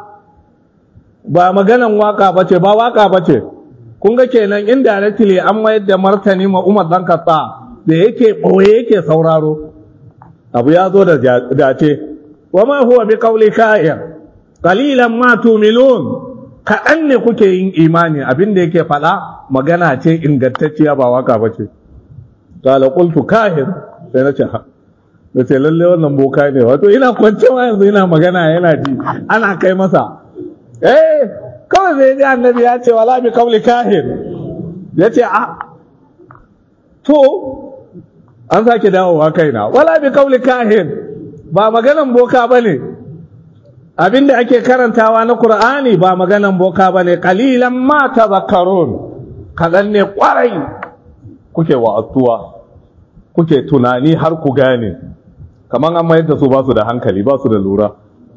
ba maganan waka bace ba waka bace kun ga kenan indirectly an mayar da martani ma Umar dan Khattab da yake boye yake sauraro abu ya zo da dace wama huwa biqawli sha'ir qalilan ma tu'minun kaɗan ne kuke yin imani abin da yake faɗa magana ce ingantacciya ba waka ba ce qala qultu kahir sai na ce ha da ce lalle wannan boka ne wato ina kwance ma yanzu ina magana yana ji ana kai masa eh kawai zai ji annabi ya ce wala bi qawli kahir ya ce a to an sake dawowa kaina wala bi qawli kahir ba maganan boka bane abinda ake karantawa na Qur'ani ba maganan boka bane qalilan ma tadhakkarun kadan ne kwarai kuke wa'atuwa kuke tunani har ku gane kaman an mayar da su ba su da hankali ba su da lura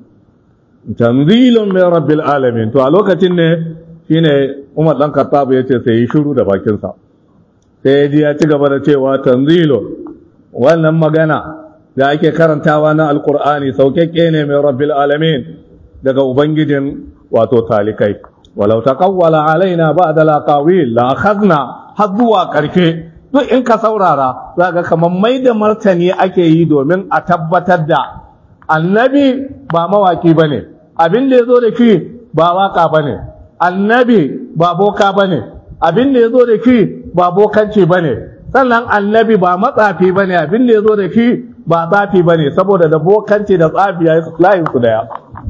tanzilun min rabbil alamin to a lokacin ne shine Umar dan Khattab yace sai yi shiru da bakin sa sai ya ji ya ci gaba da cewa tanzilun wannan magana da ake karantawa na alkur'ani saukakke ne mai rabbil alamin daga ubangijin wato talikai walau taqawwala alaina ba'da laqawil la akhadna har zuwa karshe duk in ka saurara zaka kamar mai da martani ake yi domin a tabbatar da annabi ba mawaki bane abin da yazo da shi ba waka bane annabi ba boka bane abin da yazo da shi ba bokanci bane sannan annabi ba matsafi bane abin da yazo da shi ba tsafi ba ne saboda da bokanci da tsafi ya yi layinsu daya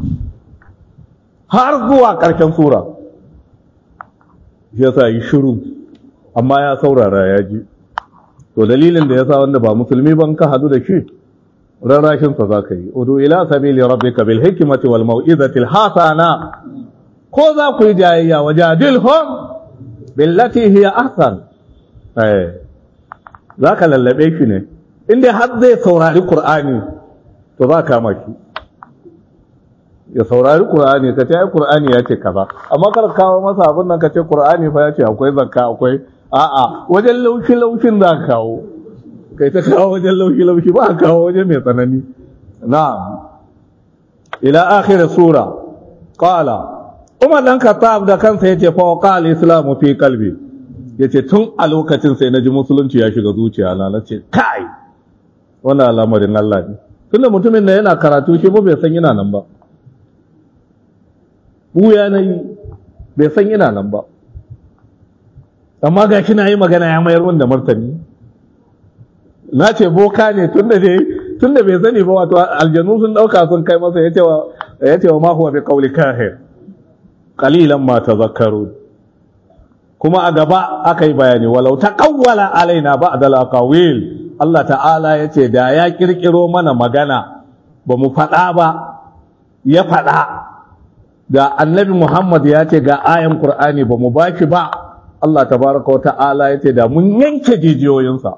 har zuwa ƙarshen sura ya sa yi shiru amma ya saurara ya ji to dalilin da ya sa wanda ba musulmi ban ka hadu da shi rarrashinsa za ka yi udu ila sabili rabbika bil hikmati wal mau'izati al hasana ko za ku yi jayayya wa jadilhum billati hiya ahsan eh zaka lallabe shi ne inda har zai saurari qur'ani to za ka maki ya saurari qur'ani ka ce ai qur'ani ya ce kaza amma kar kawo masa abin nan ka ce qur'ani fa ya ce akwai zakka akwai a'a wajen laushi laushin za ka kawo kai ta kawo wajen laushi laushi ba ka kawo wajen mai tsanani na'am ila akhir sura qala Umar dan Khattab da kansa yace fa qala islamu fi qalbi yace tun a lokacin sai naji musulunci ya shiga zuciya na nace kai wannan al'amarin Allah ne tunda mutumin da yana karatu shi ba bai san yana nan ba buya nayi bai san yana nan ba amma ga shi na yi magana ya mayar da martani na ce boka ne tunda dai tunda bai sani ba wato aljanu sun dauka sun kai masa yace wa yace wa ma huwa bi qawli kahir qalilan ma tadhakkarun kuma a gaba aka yi bayani walau taqawwala alaina ba'd al-aqawil Allah ta'ala yace da ya kirkiro mana magana ba mu fada ba ya fada da annabi Muhammad ya ce ga ayan Qur'ani ba mu baki ba Allah tabaraka wa ta'ala yace da mun yanke jijiyoyinsa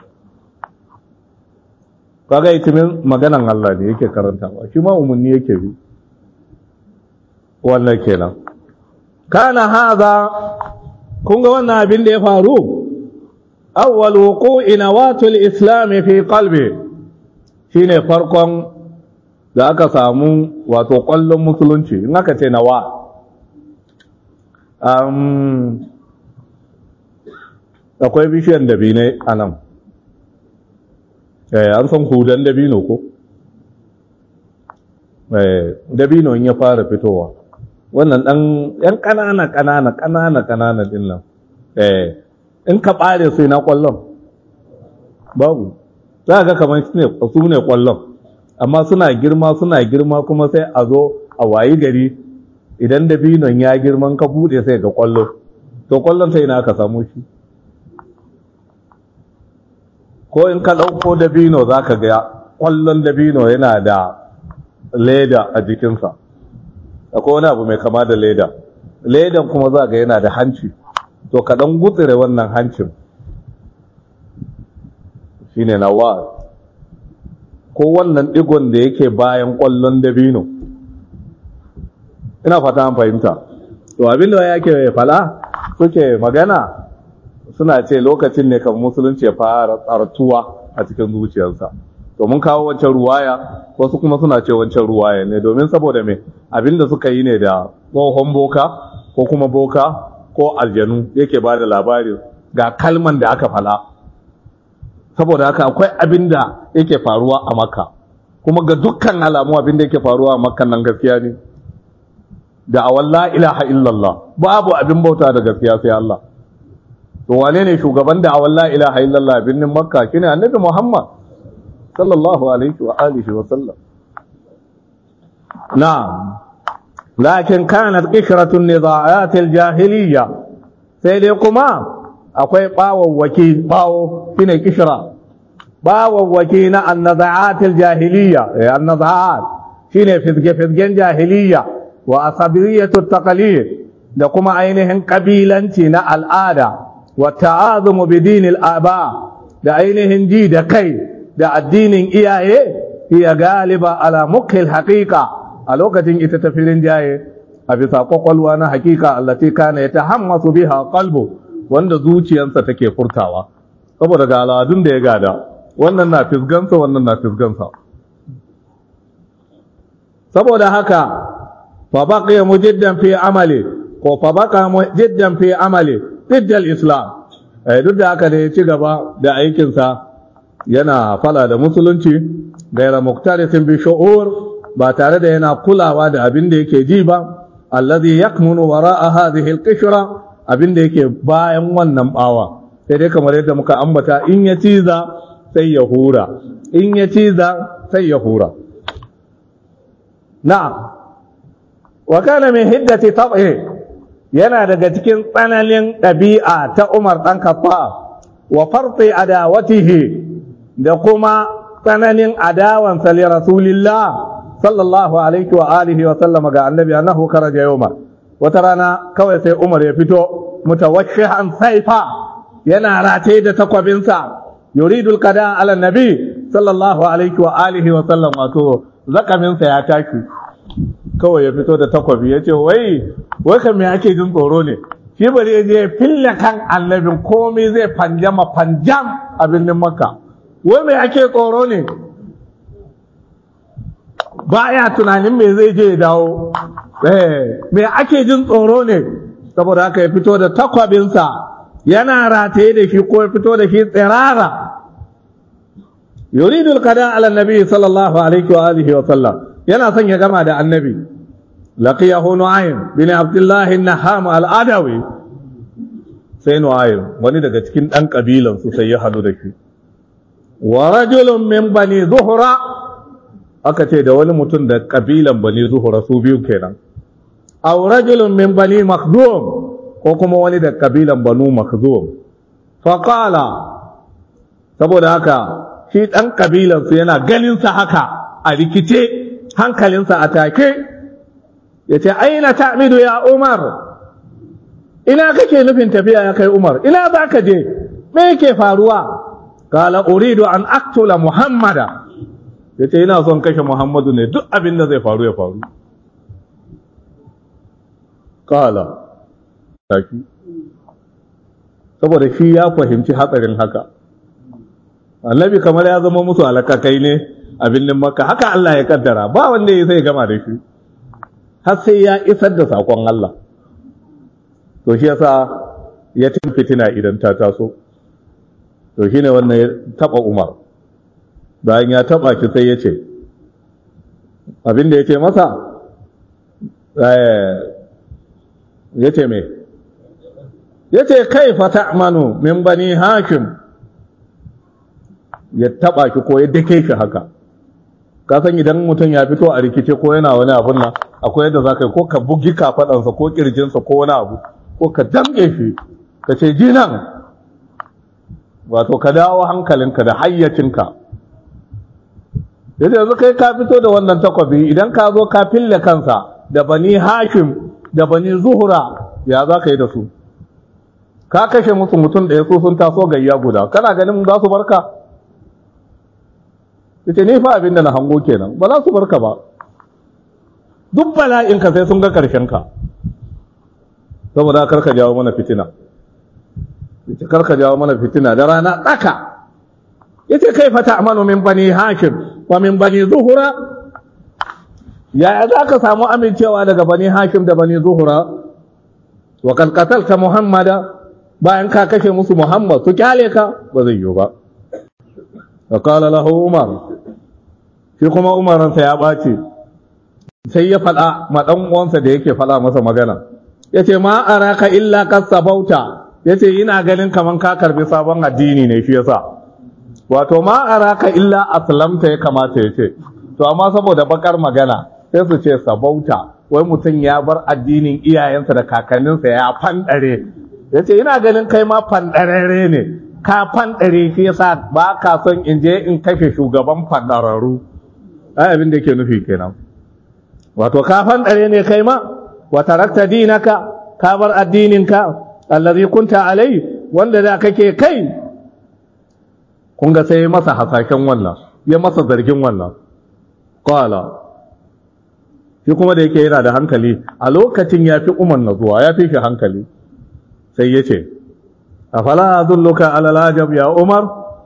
kaga itimin maganan Allah ne yake karantawa shi ma umarni yake bi wannan kenan kana haza kun ga wannan abin da ya faru awwal wuqu'i nawatul islam fi qalbi shine farkon da aka samu wato kwallon musulunci in aka ce nawa um, akwai bishiyan dabinai a nan an san hudan dabino ko dabino in ya fara fitowa wannan dan yan kanana kanana kanana kanana din nan in ka bare sai na kwallon babu za ga kamar su ne kwallon amma suna girma suna girma kuma sai a zo a wayi gari idan dabinon ya girman ka bude sai ga kwallo to kwallon sai na ka samu shi ko in ka ɗauko dabino za ka ga ƙwallon dabino yana da leda a jikinsa akwai wani abu mai kama da leda ledan kuma za ga yana da hanci to ka ɗan gutsire wannan hancin shi ne nawa ko wannan ɗigon da yake bayan ƙwallon dabino ina fata an fahimta to abinda yake fala suke magana suna ce lokacin ne kan musulunci ya fara tsartuwa a cikin zuciyarsa to mun kawo wancan ruwaya wasu kuma suna ce wancan ruwaya ne domin saboda me abinda suka yi ne da tsohon boka ko kuma boka ko aljanu yake ba da labarin ga kalman da aka fala saboda haka akwai abinda yake faruwa a makka kuma ga dukkan alamu abinda yake faruwa a makka nan gaskiya ne da awan la ilaha illallah babu abin bauta da gaskiya sai Allah to wane ne shugaban da awan la ilaha illallah birnin makka shine annabi muhammad sallallahu alaihi wa alihi wa sallam na'am lakin kanat qishratun nidaat aljahiliyya sai dai kuma akwai bawawwaki bawo shine kishra bawawwaki na annazaat aljahiliyya annazaat shine fizge fizgen jahiliyya wa asabiyatu taqlid da kuma ainihin kabilanci na al'ada wa ta'azumu bi dinil aba da ainihin ji da kai da addinin iyaye iya galiba ala mukhil haqiqa a lokacin ita ta firin jaye a bisa kwakwalwa na hakika allati kana yatahammasu biha qalbu wanda zuciyarsa take furtawa saboda ga al'adun da ya gada wannan na fisgansa wannan na fisgansa saboda haka fa baqiya mujiddan fi amali ko fa baqa mujiddan fi amali diddal islam eh duk da haka ne ya ci gaba da aikinsa yana fala da musulunci gaira muktarisin bi shu'ur ba tare da yana kulawa da abin da yake ji ba alladhi yakmunu wara'a hadhihi al-qishra abin da yake bayan wannan bawa sai dai kamar yadda muka ambata in ya ciza sai ya hura in ya ciza sai ya hura na'am wa kana min hiddati tab'i yana daga cikin tsananin ɗabi'a ta Umar dan Khattab wa farti adawatihi da kuma tsananin adawansa li rasulillah sallallahu alaihi wa alihi wa sallama ga annabi annahu kharaja yawma wata rana kawai sai Umar ya fito mutawashshihan saifa yana rataye da takwabinsa yuridul qada ala nabi sallallahu alaihi wa alihi wa sallam wato zakaminsa ya tashi kawai ya fito da takwabi ya ce wai wai kan me ake jin tsoro ne shi bari ya je ya fille kan annabin komai zai fanjama fanjam a birnin makka wai me ake tsoro ne baya tunanin me zai je ya dawo eh me ake jin tsoro ne saboda haka ya fito da takwabinsa yana rataye da shi ko ya fito da shi tsirara yuridul qada ala nabi sallallahu alaihi wa alihi wa sallam yana son ya gama da annabi laqiyahu nu'aym bin abdullah an-naham al-adawi sai nu'aym wani daga cikin dan kabilan su sai ya hadu da shi wa rajulun min bani zuhra aka ce da wani mutum da kabilan bani zuhra su biyu kenan aw rajulun min bani makhdum ko kuma wani da kabilan banu makhdum fa qala saboda haka shi dan kabilan su yana ganin sa haka a rikice hankalinsa a take ya ce aina ta'midu ya umar ina kake nufin tafiya ya kai umar ina za ka je me yake faruwa kala uridu an aktula muhammada ya ce ina son kashe muhammadu ne duk abin da zai faru ya faru kala taki saboda shi ya fahimci hatsarin haka annabi kamar ya zama musu alakakai ne a birnin makka haka Allah ya kaddara ba wanda ya sai gama da shi har sai ya isar da sakon Allah to shi yasa ya tin fitina idan ta taso to shine wannan ya taba Umar bayan ya taba shi sai ya ce abin da ya ce masa ya ce me ya ce kaifa ta'manu min bani hakim ya taba ki ko ya dake shi haka ka san idan mutum ya fito a rikice ko yana wani abun nan akwai yadda za ka yi ko ka bugi kafaɗansa ko ƙirjinsa ko wani abu ko ka damƙe shi ka ce ji nan wato ka dawo hankalinka da hayyacinka yadda yanzu kai ka fito da wannan takwabi idan ka zo ka fille kansa da bani hashim da bani zuhura ya za ka yi da su ka kashe musu mutum ɗaya su sun taso gayya guda kana ganin za su barka ita ne fa abin da na hango kenan ba za su barka ba duk bala'inka sai sun ga ka saboda karka jawo mana fitina ita karka jawo mana fitina da rana tsaka yace kai fata amanu min bani hashim wa min bani zuhura ya za ka samu amincewa daga bani hashim da bani zuhura wa kan qatalta muhammada bayan ka kashe musu muhammad su kyale ka ba zai yiwu ba وقال له عمر shi kuma umaransa ya ɓace sai ya faɗa ma ɗan uwansa da yake faɗa masa magana ya ce ma araka illa kasabauta ya ce ina ganin kaman ka karbi sabon addini ne shi yasa wato ma araka illa aslamta ya kamata ya ce to amma saboda bakar magana sai su ce sabauta wai mutum ya bar addinin iyayensa da kakanninsa ya fanɗare ya ce ina ganin kai ma fanɗararre ne ka fanɗare shi yasa ba ka son in je in kashe shugaban fanɗararru ai abin da yake nufi kenan wato ka fanɗare ne kai ma wa tarakta dinaka ka bar addininka allazi kunta alai wanda da kake kai kun ga sai masa hasashen wannan ya masa zargin wannan qala shi kuma da yake yana da hankali a lokacin ya fi umar na zuwa ya fi shi hankali sai ya ce afala adulluka ala lajab ya umar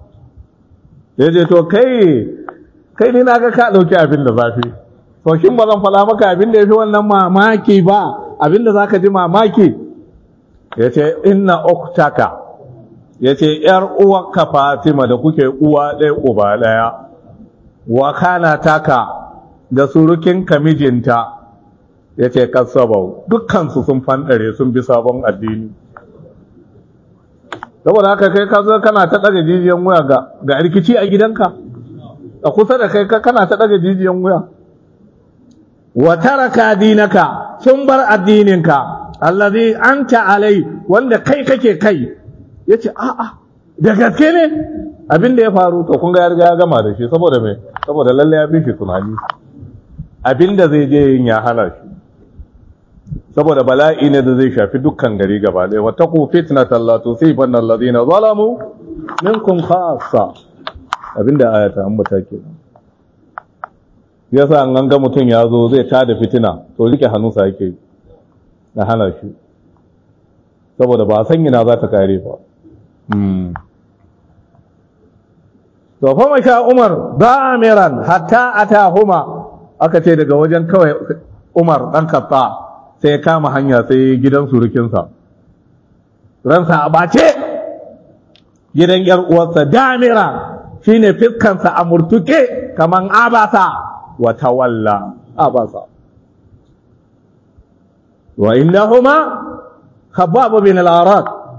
ya ce to kai kai ni naga ka dauki abin da zafi to shin ba zan fada maka abin da yafi wannan mamaki ba abin da zaka ji mamaki ya ce inna uktaka ya ce yar uwarka fatima da kuke uwa ɗaya uba ɗaya wa kana taka da surukinka mijinta ya ce kasabau dukkansu sun fanɗare sun bi sabon addini saboda haka kai ka zo kana ta ɗaga jijiyan wuya ga ga rikici a gidanka a kusa da kai kana ta ɗaga jijiyan wuya wa taraka dinaka sun bar addininka allazi anta alai wanda kai kake kai yace a'a da gaske ne abin da ya faru to kun ga ya riga ya gama da shi saboda me saboda lalle ya fi shi tunani abin da zai je yin ya hana shi saboda bala'i ne da zai shafi dukkan gari gaba ɗaya wata ku fitnatan la tusibanna alladhina zalamu minkum khassa abinda aya ta ambata kenan yasa an ganga mutum ya zo zai tada fitina to rike hannunsa yake na hana shi saboda ba san ina za ta kare ba to fa masha Umar damiran hatta atahuma aka ce daga wajen kawai Umar dan Khatta sai ya kama hanya sai gidan surukinsa ransa a bace gidan yar uwarsa damira shine fiskansa a murtuke kaman abasa wa tawalla abasa wa innahuma khabbab bin al-arad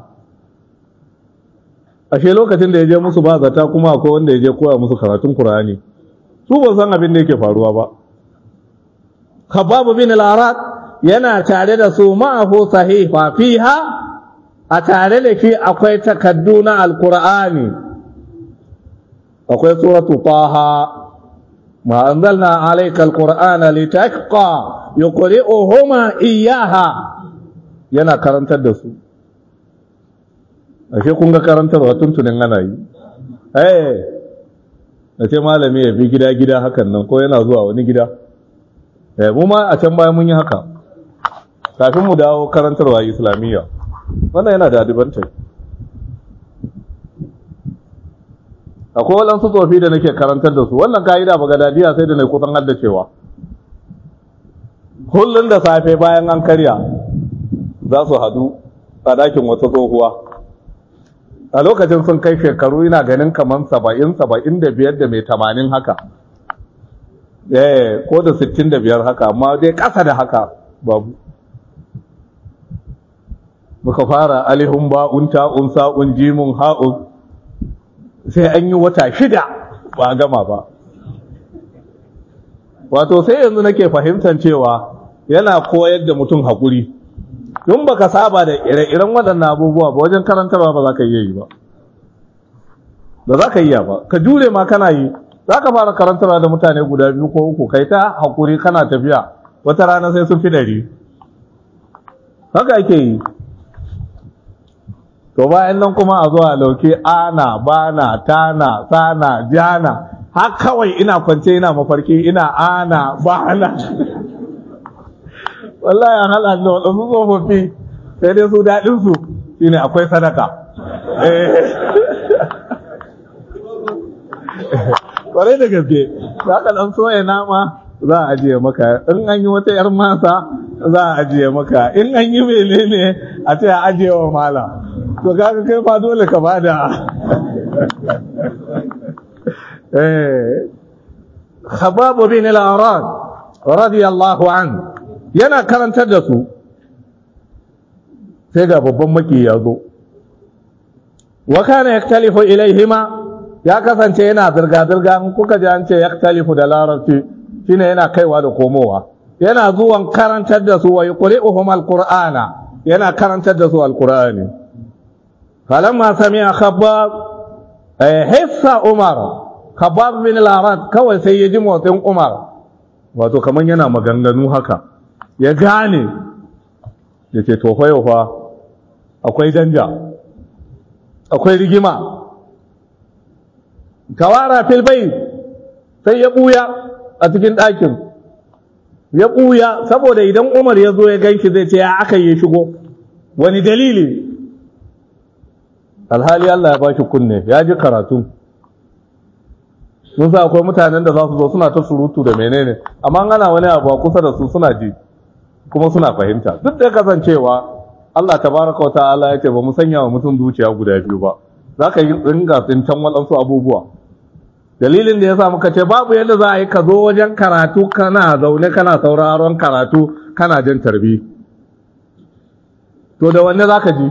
ashe lokacin da ya je musu ba zata kuma akwai wanda ya je koya musu karatun Qur'ani su ba san abin da yake faruwa ba khabbab bin al-arad yana tare da su ma'ahu sahifa fiha a tare da shi akwai takaddu na alkur'ani akwai suratu taha ma anzalna alayka alqur'ana litashqa yuqri'uhuma iyyaha yana karantar da su ashe kun ga karantarwa tuntunin ana yi eh da ce malami ya bi gida gida hakan nan ko yana zuwa wani gida eh mu ma a can baya mun yi haka kafin mu dawo karantarwa islamiyya wannan yana da adibantai akwai waɗansu tsofi da nake karantar da su wannan ka'ida ba gadadiya sai da na kusan haddacewa kullum da safe bayan an karya za su hadu a ɗakin wata tsohuwa a lokacin sun kai shekaru ina ganin kamar saba'in saba'in da biyar da mai tamanin haka eh ko da sittin da biyar haka amma dai ƙasa da haka babu muka fara alihun ba'un ta'un sa'un jimun ha'un sai an yi wata shida ba gama ba wato sai yanzu nake fahimtar cewa yana koyar da mutum haƙuri don baka saba da ire-iren waɗannan abubuwa ba wajen karantarwa ba za ka iya yi ba ba za ka iya ba ka jure ma kana yi za ka fara karantarwa da mutane guda biyu ko uku kai ta haƙuri kana tafiya wata rana sai sun fi ɗari haka ake yi to bayan nan kuma a zuwa lauke ana bana tana sana jana har kawai ina kwance ina mafarki ina ana bana wallahi an haɗa da waɗansu tsofaffi sai dai su daɗinsu shi ne akwai sadaka ƙwarai da gaske za ka ɗan soya nama za a ajiye maka in an yi wata 'yar masa za a ajiye maka in an yi menene a ce a ajiye wa mala to kaga kai ma dole ka bada eh khabab bin al-arad radiyallahu an yana karantar da su sai ga babban maki ya zo wa kana yaktalifu ilaihima ya kasance yana zirga zirga in kuka ji an ce yaktalifu da larabci shine yana kaiwa da komowa yana zuwan karantar da su wa yuqri'uhum al-qur'ana yana karantar da su al-qur'ani فلما سمع خباب حس عمر خباب بن الأراد kawai sai ya ji motsin Umar wato kaman yana maganganu haka ya gane ya ce to fa fa akwai danja akwai rigima kawara fil bayt sai ya buya a cikin ɗakin ya buya saboda idan Umar ya zo ya ganki zai ce ya aka yi shigo wani dalili alhali Allah ya bashi kunne ya ji karatu sun sa akwai mutanen da za su zo suna ta surutu da menene amma ana wani abu a kusa da su suna ji kuma suna fahimta duk da kasancewa Allah tabaraka wa ta'ala ya ce ba mu sanya wa mutum zuciya guda biyu ba za ka yi ringa tsintan waɗansu abubuwa dalilin da ya sa muka ce babu yadda za a yi ka zo wajen karatu kana zaune kana sauraron karatu kana jin tarbi to da wanne za ka ji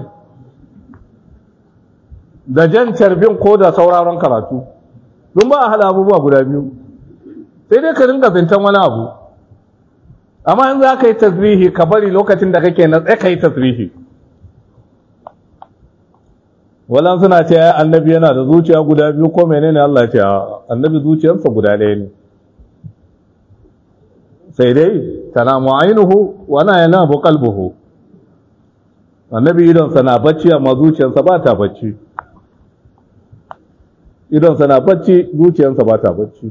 da jan carbin ko da sauraron karatu don ba a hada abubuwa guda biyu sai dai ka ringa zantan wani abu amma in za ka yi tasbihi ka bari lokacin da kake na tsaye ka yi tasbihi walan suna ce ya annabi yana da zuciya guda biyu ko menene Allah ce annabi zuciyarsa guda ɗaya ne sai dai tanamu ainihu wana yanabu qalbuhu annabi idonsa na bacci amma zuciyarsa ba ta bacci idonsa na bacci zuciyarsa ba ta bacci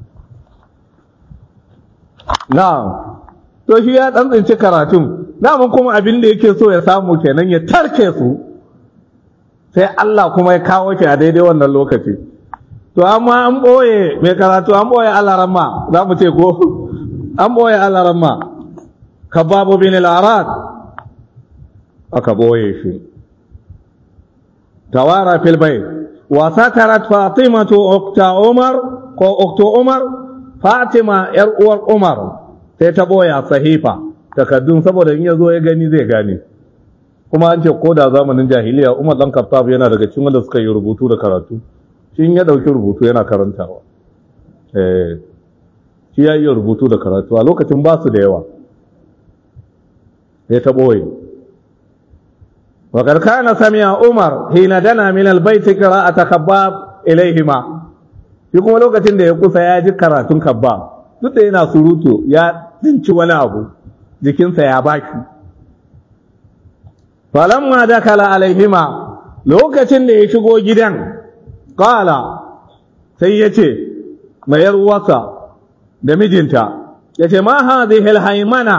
na to shi ya dan tsinci karatun daman kuma abin da yake so ya samu kenan ya tarke su sai Allah kuma ya kawo shi a daidai wannan lokaci to amma an boye mai karatu an boye alaramma za mu ce ko an boye alaramma kababu bin al-arad aka boye shi tawara fil bayt wa satarat fatimatu ukta umar ko uktu umar fatima yar uwar umar sai ta boya sahifa takaddun saboda in yazo ya gani zai gane kuma an ce ko da zamanin jahiliya umar dan khattab yana daga cikin wanda suka yi rubutu da karatu shi ya dauki rubutu yana karantawa eh shi ya yi rubutu da karatu a lokacin ba su da yawa sai ta boye وقد كان سمع عمر حين دنا من البيت قراءة خباب إليهما shi kuma lokacin da ya kusa ya ji karatun kabba duk da yana surutu ya tsinci wani abu jikinsa ya baki falamma dakala alaihima lokacin da ya shigo gidan kala sai ya ce mayar uwarsa da mijinta ya ce ma hadhihi alhaymana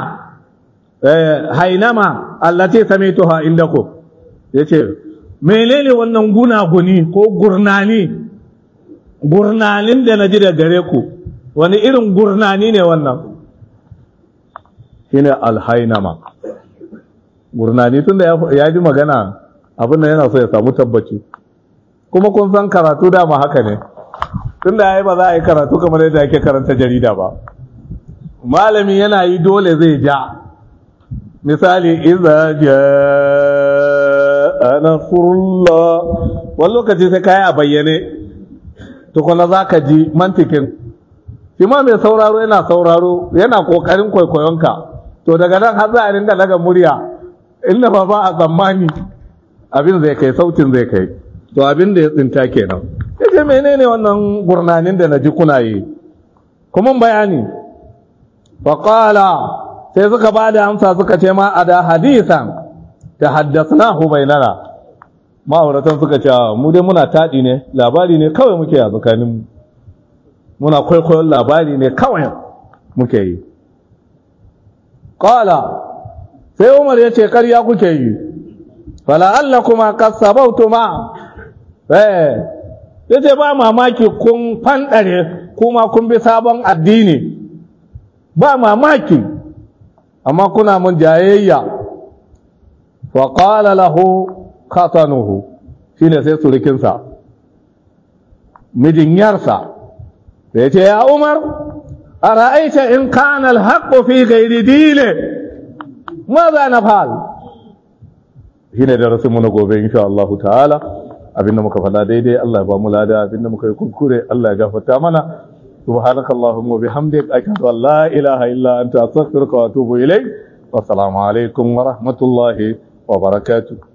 hainama allati samituha indakum ya ce menene wannan gunaguni ko gurnani gurnanin da na ji da gare ku wani irin gurnani ne wannan shi ne alhainama gurnani tun da ya ji magana abin da yana so ya samu tabbaci kuma kun san karatu dama haka ne tun da ya yi ba za a yi karatu kamar yadda ake karanta jarida ba malami yana yi dole zai ja misali iza jaa nasrullah wani lokaci sai kai a bayyane tukuna zaka ji mantikin shi ma mai sauraro yana sauraro yana kokarin kwaikwayonka to daga nan har za a ringa daga murya inda ba ba a tsammani abin zai kai sautin zai kai to abin da ya tsinta kenan yace menene wannan gurnanin da naji kuna yi kuma bayani faqala sai suka ba da amsa suka ce ma a da hadisan ta haddasa bainana ma'auratan suka ce mu dai muna taɗi ne labari ne kawai muke a tsakanin muna kwaikwayon labari ne kawai muke yi ƙala sai umar ya ce ƙarya kuke yi fala'alla kuma kasabautu ma ya ce ba mamaki kun fanɗare kuma kun bi sabon addini ba mamaki amma kuna mun jayayya wa qala lahu khatanuhu shine sai surukinsa mijin yarsa da yace ya Umar ara'aita in kana al-haqq fi ghairi dini maza nafal shine da rasu na gobe insha Allah ta'ala abinda muka faɗa daidai Allah ya ba mu lada abinda muka yi kuskure Allah ya gafarta mana سبحانك اللهم وبحمدك أشهد أن لا إله إلا أنت أستغفرك وأتوب إليك والسلام عليكم ورحمة الله وبركاته